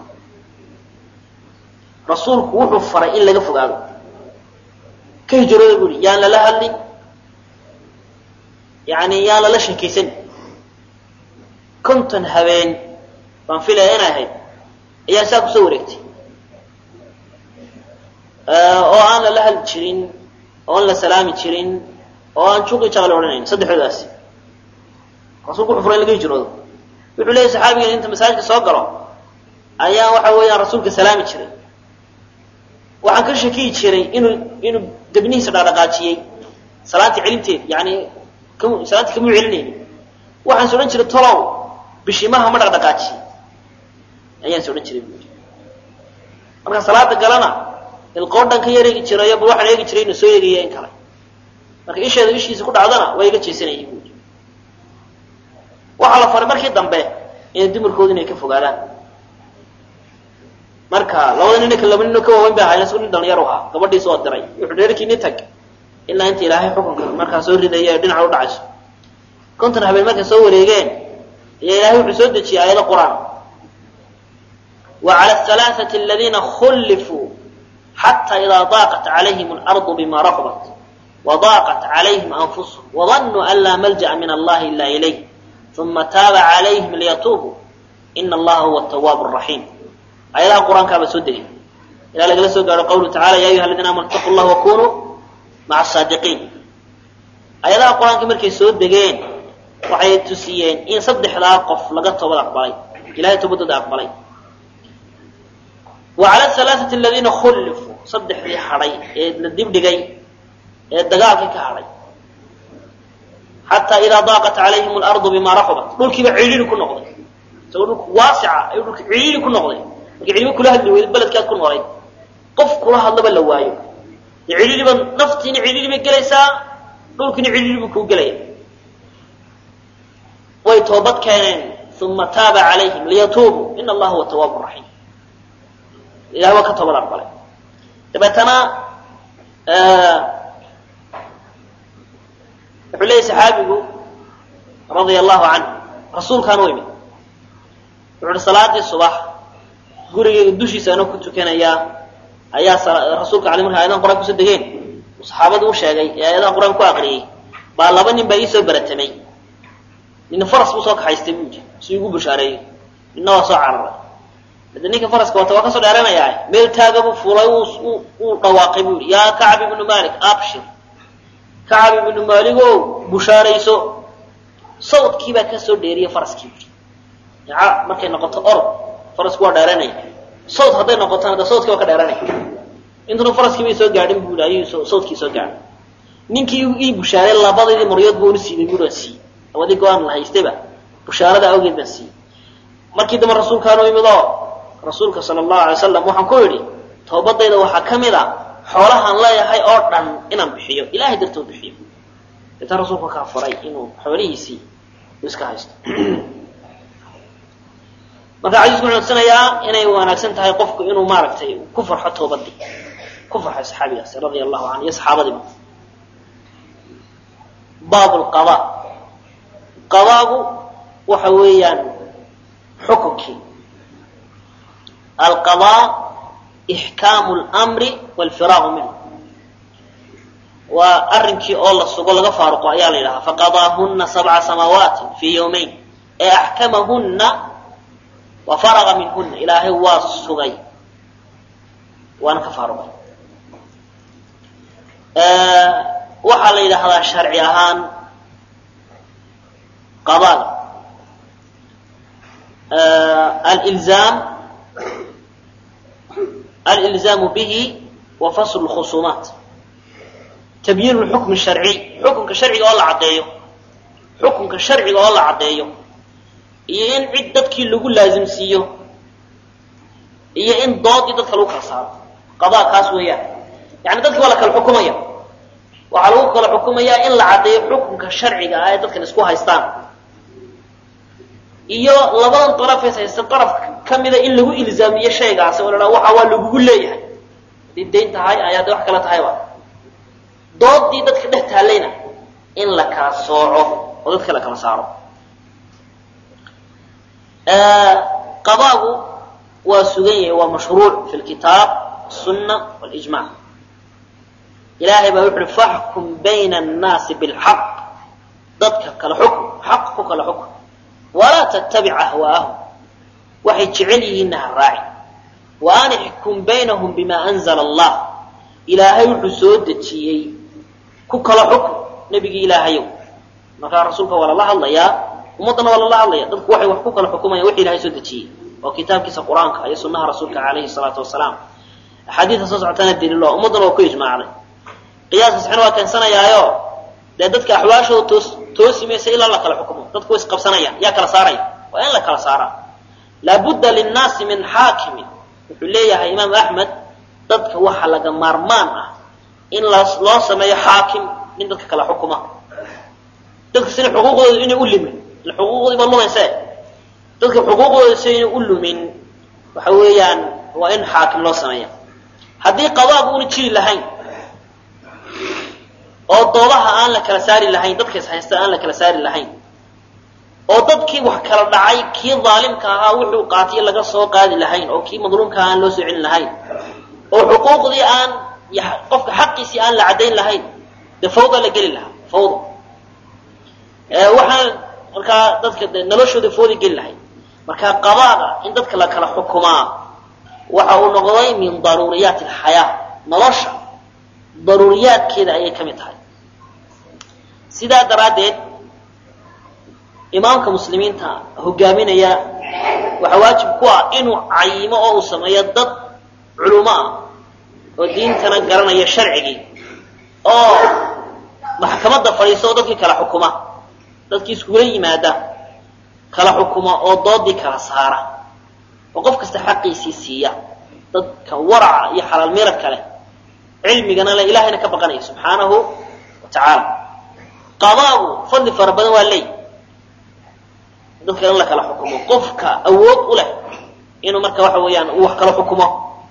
rasuulku wuxuu faray in laga fogaado ka hijrooda buri yaan lala hadlin yani yaan lala sheekaysan konton habeen baan filaya inay ahayd ayaa saa kusoo wareegtay oo aan lala hadli jirin oo aan la salaami jirin oo aan juqi jaqal odhanayn saddexdoodaasi rasuulku wuxuu furay in laga hijroodo wuxuu leeyay saxaabigan inta masaajidka soo galo ayaan waxa weeyaan rasuulka salaami jiray waxaan ka shakiyi jiray inuu inuu debnihiisa dhaqdhaqaajiyey salaantii celinteed yani salaantii kamuu celinayni waxaan is odhan jiray tolow bishimaha ma dhaqdhaqaajiyey ayaan is odhan jiray bu marka salaada galana ilqoodhan ka yar eegi jirayo bal waxaan eegi jiray inuu soo eegaya in kale marka isheeda ishiisa ku dhacdana waa iga jeesanayay buui waxaa la faray markii dambe inay dumarkoodu inay ka fogaadaan marka labada nin laba nino ka waaweyn ba ahayn isgu nin dhalinyar ahaa gabadhiisa oo diray wuxuu dheerkiini tag ilaa inta ilaahay xukunka markaa soo ridaya ee dhinaca u dhacayso konton habeen markay soo wareegeen ayaa ilaahay wuxuu soo dejiyey aayado qur-aan wa cala alhalaaثati aladiina khullifuu xata idaa daaqat calayhim alardu bima raxbat wadaaqat calayhim anfusuhum wadanuu an laa malja'a min allahi ila ilayh uma taaba calayhim liyatuubuu ina allaha huwa atawaabu raxiim ayadaha qur-aankaabaa soo degay ilaa lagala soo gaaro qawluhu tacala ya ayuha aladiina amanu itaqu llah wakunuu maca asaadiqiin ayadaha qur-aanka markay soo degeen waxay tusiyeen in saddexdaa qof laga toobad aqbalay ilahay toobadooda aqbalay wa cala alaaثati aladiina khullifuu saddexdii hadhay ee la dibdhigay ee dagaalkii ka hadhay xataa idaa daaqat calayhim alardu bima raxubat dhulkiiba cidhiiri ku noqday isagoo dhulku waasica ayuu dhulka cidhiiri ku noqday marka cidhiiri kula hadli weyda beledkaad ku noolayd qof kula hadlaba la waayo dee cidhiiriba naftiina cidhiiri bay gelaysaa dhulkiina cidhiiri buu kuu gelaya way toobad keeneen uma taaba calayhim liyatuubuu ina allaha huwa tawaabu raxiim ilahay waa ka toobad aqbalay dabeetana wuxuu leeyay saxaabigu radia allahu canhu rasuulkaan u imid wuxu uhi salaadii subax gurigeyga dushiisa anoo ku tukanayaa ayaa rasuulka ale marka ayadan quraan kusoo degeen saxaabadii u sheegay ee ayadaha qur-aan ku aqriyey baa laba nin baa iisoo baratamay nina faras buu soo kaxaystay buu yidhi si igu bushaareeyo nina waa soo cararay hade ninka faraska wata waa kasoo dheeranayaa meel taaga buu fuulay uu dhawaaqay buu yidhi yaa kacb ibnu malik abshir kacab ibnu maaligow bushaarayso sawdkii baa kasoo dheeriyay faraskii bui markay noqoto orod farasku waa dheeranaya sawd hadday noqotona de sawdkii waa ka dheeranaya intuna faraskii bay soo gaadhin bui ayuu sawdkii soo gaadhay ninkii ii bushaaray labadaydii maryood buu una siibay bui waan siiyey labadii go-aan la haystayba bushaarada awgeed baan siiyey markii dambe rasuulkaanu imid oo rasuulka sala allahu alay wasalam waxaan ku idhi toobadayda waxaa ka mid a xoolahaan leeyahay oo dhan inaan bixiyo ilahay dartoo bixiyo deetan rasuulku kaa faray inuu xoolihiisii uu iska haysto marka xadiisku wuxuu tugsanayaa inay wanaagsan tahay qofku inuu maaragtay ku farxo toobadii ku farxo saxaabigaasi radia allahu canhu iyo saxaabadiiba baab lqada qadaagu waxa weeyaan xukunkii alqadaa ixkaamu lmri walfiraaqu minhu waa arrinkii oo la sugo laga faaruqo ayaa la yidhahaa faqadaahuna sabca samaawaati fii yawmayn ee axkamahunna wa faraqa minhuna ilaahay waa sugay waana ka faaruqay waxaa la yidhaahdaa sharci ahaan qadaaga alilzaam alilzaamu bihi wa faslu lkhusuumaat tabyiin lxukm sharciy xukunka sharciga oo la caddeeyo xukunka sharciga oo la caddeeyo iyo in cid dadkii lagu laasimsiiyo iyo in doodii dadka lagu kala saaro qadaa kaas weeyaan yani dadki waa la kala xukumaya waxaa lagu kala xukumayaa in la caddeeyo xukunka sharciga ah ee dadkan isku haystaan iyo labadan darafees haysta daraf ka mida in lagu ilzaamiyo shaygaasi oo la dhaha waxa waa lagugu leeyahay haddii dayn tahay ayaa de wax kala tahayba doodii dadka dhex taallayna in la kala sooco oo dadka la kala saaro qadaagu waa sugan yahay waa mashruuc fi lkitaab sunna walijmac ilaahay baa wuxu uhi faxkum bayna annaasi bilxaq dadka kala xukm xaq ku kala xukm walaa tattabic ahwaa'ahum waxay jecel yihiinna ha raaci wa an ixkum baynahum bima anzala allah ilaahay wuxuu soo dejiyey ku kala xukm nebigii ilaahayow markaa rasuulka waa lala hadlayaa ummaddana waa lala hadlaya dadku waxay wax ku kala xukumayaan wixii ilahay soo dejiyey oo kitaabkiisa qur-aanka iyo sunnaha rasuulka calayhi salaatu wasalaam axaadiida soo socotana daliilo ummaddana waa ku ijmaacday qiyaaska saxina waa keensanayaayo dee dadka axwaashooda toos toosi maysa ilaa la kala xukumo dadku way isqabsanayaan yaa kala saaraya waa in la kala saaraa laabudda linnaasi min xaakimin wuxuu leeyahay imaam axmed dadka waxa laga maarmaan ah in loo sameeyo xaakim nin dadka kala xukuma dadka sina xuquuqdooda inay u limin ila xuquuqdii baa lumayse dadka xuquuqdooda si inay u lumin waxa weeyaan waa in xaakim loo sameeya haddii qadaagu una jiri lahayn oo doodaha aan la kala saari lahayn dadka is haysta aan la kala saari lahayn oo dadkii wax kala dhacay kii daalimka ahaa wuxuu qaatiyo laga soo qaadi lahayn oo kii madluumka aan loo soo celin lahayn oo xuquuqdii aan qofka xaqiisii aan la caddayn lahayn dee fawda la geli lahaa fawda waxaan markaa dadka de noloshooda fawda geli lahayd marka qadaaga in dadka la kala xukumaa waxa uu noqday min daruuriyaati alxayaa nolosha daruuriyaadkeeda ayay ka mid tahay sidaa daraaddeed imaamka muslimiinta hogaaminaya waxaa waajib ku ah inuu cayimo oo uu sameeyo dad culumo ah oo diintana garanaya sharcigii oo maxkamadda fadhiisa oo dadkii kala xukuma dadkii iskugula yimaada kala xukuma oo doodii kala saara oo qof kasta xaqiisii siiya dadka waraca iyo xalaal miradka leh cilmigana le ilahayna ka baqanaya subxaanahu wa tacaala qadaagu fadli fara badan waa leey dadka in la kala xukumo qofka awood u leh inuu marka waxa weeyaan uu wax kala xukumo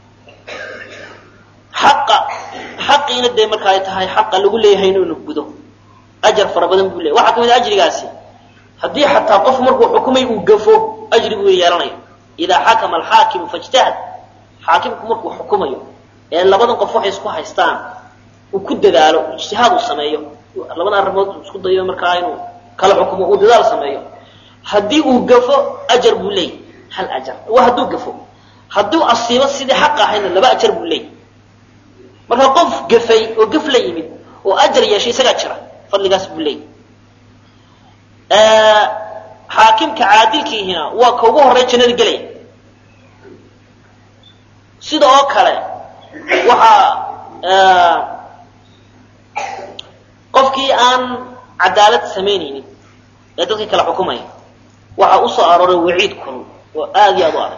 xaqa xaqiina dee marka ay tahay xaqa lagu leeyahay inuu gudo ajar fara badan buu leeyahy waxaa ka mid a ajrigaasi haddii xataa qof markuu xukumay uu gafo ajri buu yeelanaya idaa xakama alxaakimu fajtahad xaakimku markuu xukumayo ee labadan qof waxay isku haystaan uu ku dadaalo ijtihaad uu sameeyo labada arrimood isku dayo markaa inuu kala xukumo uu dadaal sameeyo haddii uu gafo ajar buu leeyay hal ajar waa hadduu gafo hadduu asiibo sidii xaq ahaydna laba ajar buu leeyay marka qof gafay oo gaf la yimid oo ajar yeeshay isagaa jira fadligaas buu leeyay xaakimka caadilkiihina waa ka ugu horey jannada gelaya sida oo kale waxaa qofkii aan cadaalad samaynaynin ee dadkii kala xukumaya waxaa u soo arooray waciid kulul oo aada iyo aad u adag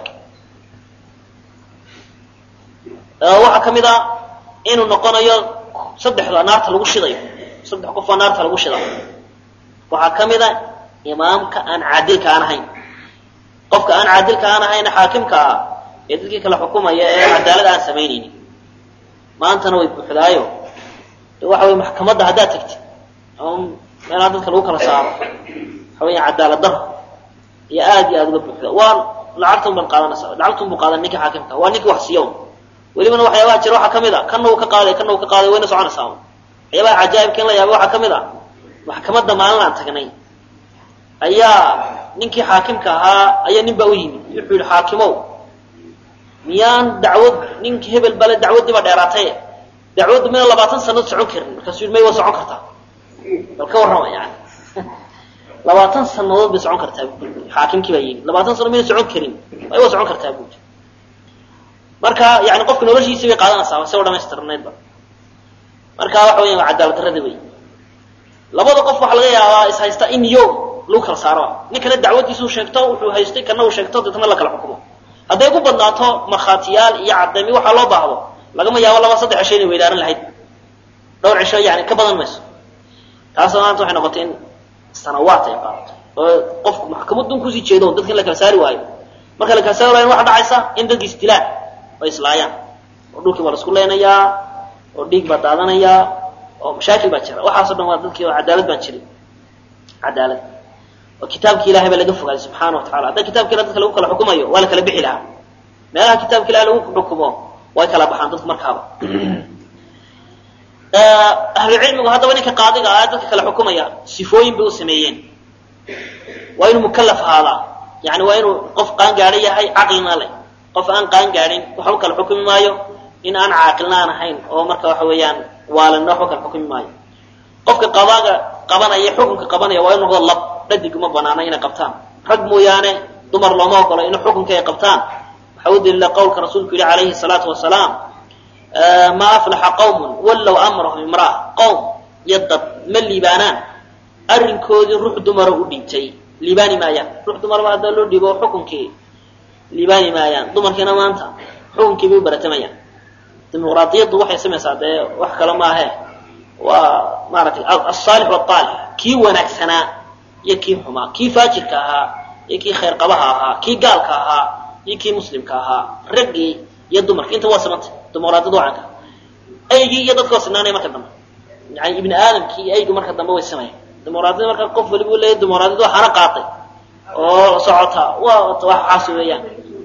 waxaa ka mid a inuu noqonayo saddexda naarta lagu shidayo saddex qof oo naarta lagu shida waxaa ka mid a imaamka aan caadilka aan ahayn qofka aan caadilka aan ahayna xaakimka ah ee dadkii kala xukumaya ee cadaalad aan samaynaynin maantana way buuxdaayo de waxa wey maxkamadda haddaad tagtid ama meelaha dadka lagu kala saaro waxa weya cadaalad daro iyo aad iyo aad uga buuxda waa lacagtan ban qaadanaysa lacagtun buu qaadan ninka xaakimka waa ninkii wax siiya welibana waxyaabaha jira waxaa kamid a kana uu ka qaaday kana uu ka qaaday wayna soconaysaa waxyaabaha cajaa'ibka in la yaaba waxaa kamid a maxkamadda maalin aan tagnay ayaa ninkii xaakimka ahaa ayaa nin baa u yimid wuxuu yihi xaakimow miyaan dacwad ninki hebel bale dacwaddiiba dheeraatay dacwaddu mina labaatan sanad socon karin markaasuu yidhi may waa socon kartaa bal ka warrama yani labaatan sanadood bay socon kartaa xaakimkii baa yimid labaatan sanadood mayna socon karin may waa socon kartaa buudi marka yani qofka noloshiisii bay qaadanaysaa se dhamaystirnaydba marka waxa weya waa cadaalad darrada wey labada qof waxaa laga yaabaa is haysta in yo lagu kala saaro ninkana dacwadiisuu sheegto wuxuu haystay kana uu sheegto deetna la kala xukumo hadday ku badnaato markhaatiyaal iyo cadaymi waxaa loo baahdo lagama yaabo laba saddex cisho inay weydaaran lahayd dhowr cisho yani ka badan mayso taasna maanta waxay noqotay in sanawaat ay qaadato oo qofku maxkamadun kusii jeedo dadka in la kala saari waayo marka la kala saari waayo waxa dhacaysa in dadki isdilaan oo islaayaan oo dhulkii baa la isku leynayaa oo dhiig baa daadanayaa oo mashaakil baa jira waxaaso dhan waa dadkii oo cadaalad baan jirin cadaalad oo kitaabki ilahay baa laga fogaaday subxaana wa tacala hadda kitabka ilah dadka lagu kala xukumayo waa la kala bixi lahaa meelaha kitaabka ilahi lagu xukumo way kala baxaan dadku markaaba ahlucilmigu haddaba ninka qaadiga ah dadka kala xukumaya sifooyin bay u sameeyeen waa inuu mukalaf ahaadaa yani waa inuu qof qaan gaadho yahay caqlina leh qof aan qaan gaadhin waxba kala xukumi maayo in aan caaqilna aan ahayn oo marka waxa weeyaan waalanna waxba kala xukumi maayo qofka qadaaga qabanaya xukunka qabanaya waa inu noqdo lab dhadig uma banaana inay qabtaan rag mooyaane dumar looma ogolo in xukunka ay qabtaan waxa u daliila qowlka rasuulku yihi calayhi salaatu wasalaam ma aflaxa qawmun wallow amrahum imra'a qowm iyo dad ma liibaanaan arrinkoodii ruux dumara u dhiibtay liibaani maayaan ruux dumarba haddaa loo dhiibo xukunkii liibaani maayaan dumarkiina maanta xukunkii bay u baratamayaan dimuqraadiyaddu waxay samaysaa dee wax kale maahe waa maaratay asaalix waalix kii wanaagsanaa iyo kii xumaa kii faajirka ahaa iyo kii khayr qabaha ahaa kii gaalka ahaa iyo kii muslimka ahaa raggii iyo dumarki inta waa samantay dimuqraadiyadu wacanka aygii iyo dadkoo sinaanaya marka dambe yani ibni aadamkii iyo aygu marka dambe way sameeyan dimuqraadiyada marka qof waliba u leeyahy dimuqraadiyadu waxaana qaatay oo socota waa waxaas weeyaan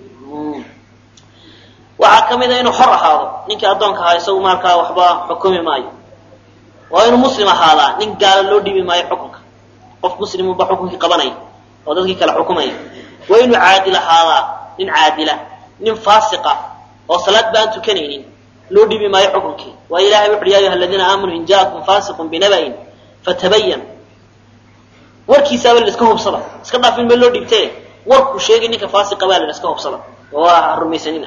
waxaa kamid a inuu xor ahaado ninkii addoonka ahaa isagu markaa waxba xukumi maayo waa inuu muslim ahaadaa nin gaala loo dhiibi maayo xukunka qof muslimuba xukunkii qabanaya oo dadkii kala xukumaya waa inuu caadil ahaadaa nin caadila nin faasiqa oo salaad ba aan tukanaynin loo dhiibi maayo xukunkii waayo ilahay wuxu uhi ya ayuha aladiina aamanuu in jaakum faasiqun binaba'in fatabayan warkiisaaba la iska hubsada iska dhaafin ma loo dhiibte warkuu sheegay ninka faasiqa baa la iska hubsada oo ha rumaysanina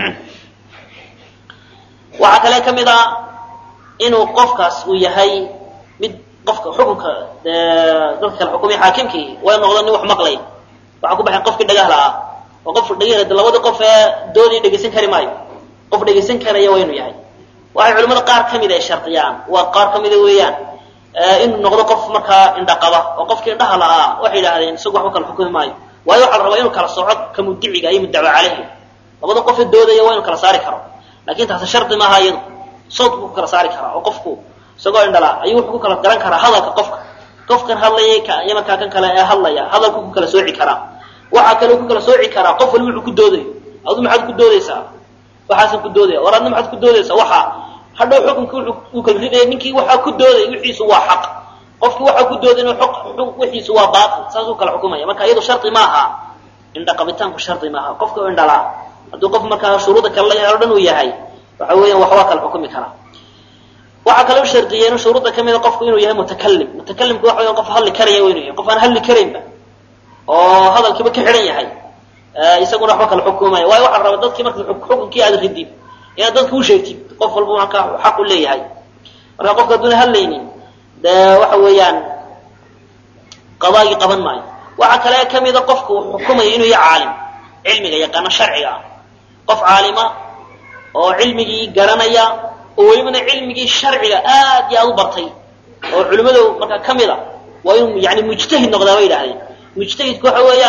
waxaa kale ka mid ah inuu qofkaas uu yahay mid qofka xukunka dadka kala xukumay xaakimkii waa noqdo nin wax maqlaya waxaa ku baxay qofkii dhagahla ah oo qof dhagahla de labadii qof ee doodii dhegaysan kari maayo qof dhegaysan karaya waa inuu yahay waxay culimada qaar kamid ay shardiyaan waa qaar kamida weeyaan inuu noqdo qof markaa indha qaba oo qofkii indhaha la'aa waxay yidhahdeen isagu waxba kala xukumi maayo waayo waxaa la rabaa inuu kala soco ka mudiciga iyo muddawa caleyhi labada qofee doodaya waa inuu kala saari karo lakin taasi shardi maaha iyadu sawt buu ku kala saari karaa oo qofku isagoo indhala ayuu wuxuu ku kala garan karaa hadalka qofka qofkan hadlayay iyo markaa kan kale ee hadlaya hadalku ku kala sooci karaa waxaa kale ku kala sooci karaa qof waliba wuxuu ku doodayo adu maxaad ku doodaysaa waxaasan ku doodaya war adna maxaad ku doodaysaa waxa hadhow xukunki uu kala ridaya ninkii waxaa ku dooday wixiisu waa xaq qofkii waxaa ku dooday inuu wixiisu waa baatil saasuu kala xukumaya marka iyadu shardi maaha indha qabitaanku shardi maaha qofka indhalaa hadduu qof markaa shuruuda kale la yahay o dhan uu yahay waxa weeyaan waxbaa kala xukumi karaa waxaa kale u shardiyeen shuruudda kamida qofku inuu yahay mutakalim mutakalimku waxa weyan qof hadli karaya waa inuu yahay qof aan hadli karaynba oo hadalkiiba ka xidhan yahay isaguna waxba kala xukumaya waayo waxaa la rabaa dadkii marka xukunkii aad ridid inaad dadka u sheegtid qof walba markaa xaq u leeyahay marka qofka hadduuna hadlaynin de waxa weeyaan qadaagii qaban maayo waxaa kale kamida qofku uu xukumaya inuu yahay caalim cilmiga yaqaano sharciga ah qof caalima oo cilmigii garanaya oo welibana cilmigii sharciga aad iyo aad u bartay oo culimmadu markaa ka mid a waa inuu yani mujtahid noqdaa bay yidhahdeen mujtahidku waxa weeyaan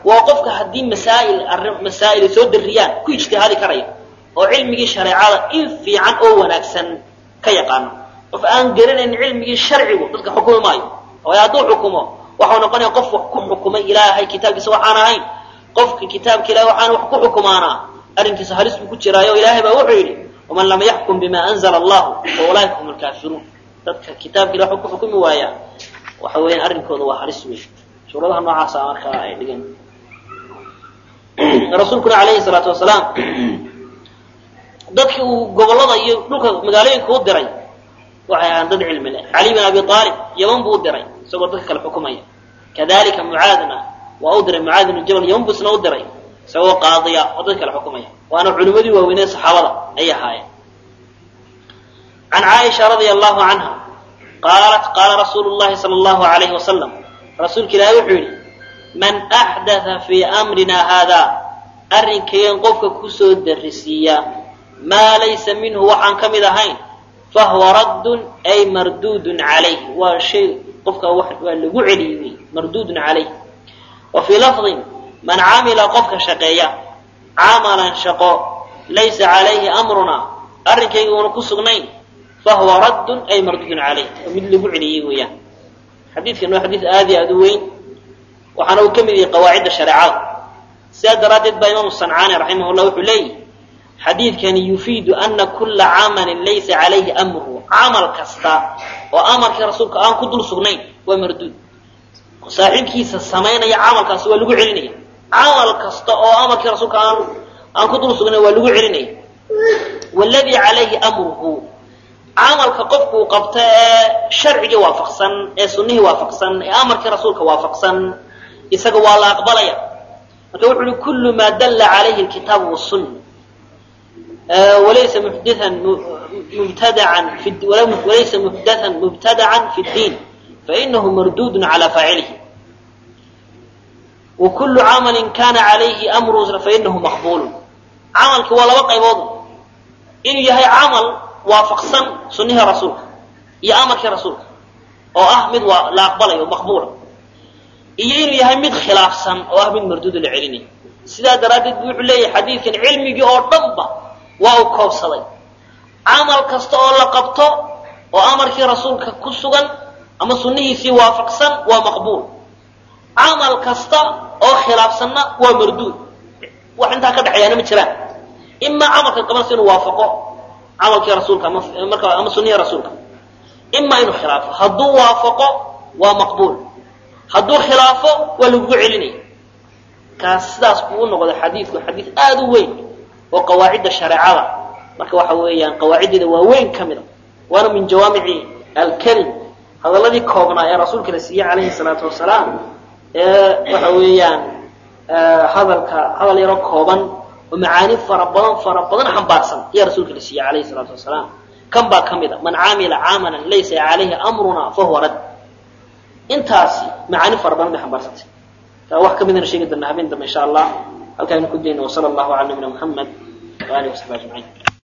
waa qofka haddii masaa'il arrin masaa'il soo darriyaan ku ijtihaadi karaya oo cilmigii shareecada in fiican oo wanaagsan ka yaqaano qof aan garanayn cilmigii sharcigu dadka xukumi maayo waayo hadduu xukumo waxau noqonaya qof wax ku xukumay ilaahay kitaabkiisa waxaan ahayn qofka kitaabka ilahay waxaan wax ku xukumaanaa arrinkiisa halis buu ku jiraayo ilaahay baa wuxuu yidhi waman lam yaxkum bima anzala allahu fa ulaa'ika hum alkaafiruun dadka kitaabka ilahay wax ku xukumi waaya waxa weeyaan arrinkooda waa halis wey suuradaha noocaasa markaa ay dhigeen rasuulkuna alayhi salaatu wasalaam dadkii uu gobollada iyo dhulka magaalooyinka u diray waxay ahaan dad cilmi leh cali bin abi aalib yaman buu u diray isagoo dadka kale xukumaya kadalika mucaadna waa u diray mucaad ibnu jabal yaman buu isna u diray isagoo qaadiya oo dadka kale xukumaya waana culimmadii waaweynee saxaabada ayay ahaayeen can caaisha radia allahu canha qaalat qaala rasuulu llahi sala allahu alayhi wasalam rasuulka ilaahi wuxuu yidhi man axdatha fii amrina haada arrinkaygan qofka kusoo darisiiya maa laysa minhu waxaan ka mid ahayn fahuwa raddun ay marduudun calayh waa shay qofka waa lagu celiyey wey marduudun calayh wa fii lafdin man camila qofka shaqeeya camalan shaqo laysa calayhi amruna arrinkayga uuna ku sugnayn fahuwa raddun ay marduudun calayh waa mid lagu celiyey weeyaan xadiidkan waa xadiid aad iyo aad u weyn waxaana uu ka mid yahay qawaacidda shareecada sidaa daraaddeed baa imaamu sancaani raximahullah wuxuu leeyahy xadiidkani yufiidu ana kula camalin laysa calayhi amruhu camal kasta oo amarkii rasuulka aan ku dul sugnayn waa marduud saaxiibkiisa samaynaya camalkaasi waa lagu celinaya camal kasta oo amarkii rasuulka aan aan ku dul sugnayn waa lagu celinaya waladii calayhi amruhu camalka qofkuu qabta ee sharcigii waafaqsan ee sunnihii waafaqsan ee amarkii rasuulka waafaqsan isaga waa la aqbalaya marka wuxu uhi kullu maa dalla calayhi alkitaabu wasunna walaysa muxdathan mubtadacan fi walaysa muxdathan mubtadacan fi ddiin fainahu marduudun cala faacilihi wa kullu camalin kana calayhi amru fainahu maqbulun camalki waa laba qaybood inuu yahay camal waafaqsan sunnihii rasuulka iyo amarkii rasuulka oo ah mid waa la aqbalayo maqbuula iyo inuu yahay mid khilaafsan oo ah mid marduudo la celinayo sidaa daraaddeed bu wuxuu leeyahay xadiidkan cilmigii oo dhanba waa uu koobsaday camal kasta oo la qabto oo amarkii rasuulka ku sugan ama sunnihiisii waafaqsan waa maqbuul camal kasta oo khilaafsanna waa marduud wax intaa ka dhexeeyaana ma jiraan imaa camalka qabanaysa inuu waafaqo camalkii rasuulka ama marka ama sunnihii rasuulka imaa inuu khilaafo hadduu waafaqo waa maqbuul hadduu khilaafo waa lagugu celinaya kaas sidaas buu u noqday xadiidku xadiid aada u weyn oo qawaacidda shareecada marka waxa weeyaan qawaaciddeeda waa weyn ka mida waana min jawaamici alkelim hadalladii koobnaa ee rasuulka la siiyey calayhi salaatu wasalaam ee waxa weeyaan hadalka hadal yaro kooban oo macaani fara badan fara badan xambaarsan ayaa rasuulka la siiyey calayhi salaatu wasalaam kan baa ka mid a man camila camalan laysa calayhi amruna fahuwa rad intaasi macaani fara badan bay xambaarsantay wax ka midana sheegi doona habeen dambe insha allah halkaaynu ku dayno wasala allahu cala nabina muxamed wa alihi wasaxbi ajmaciin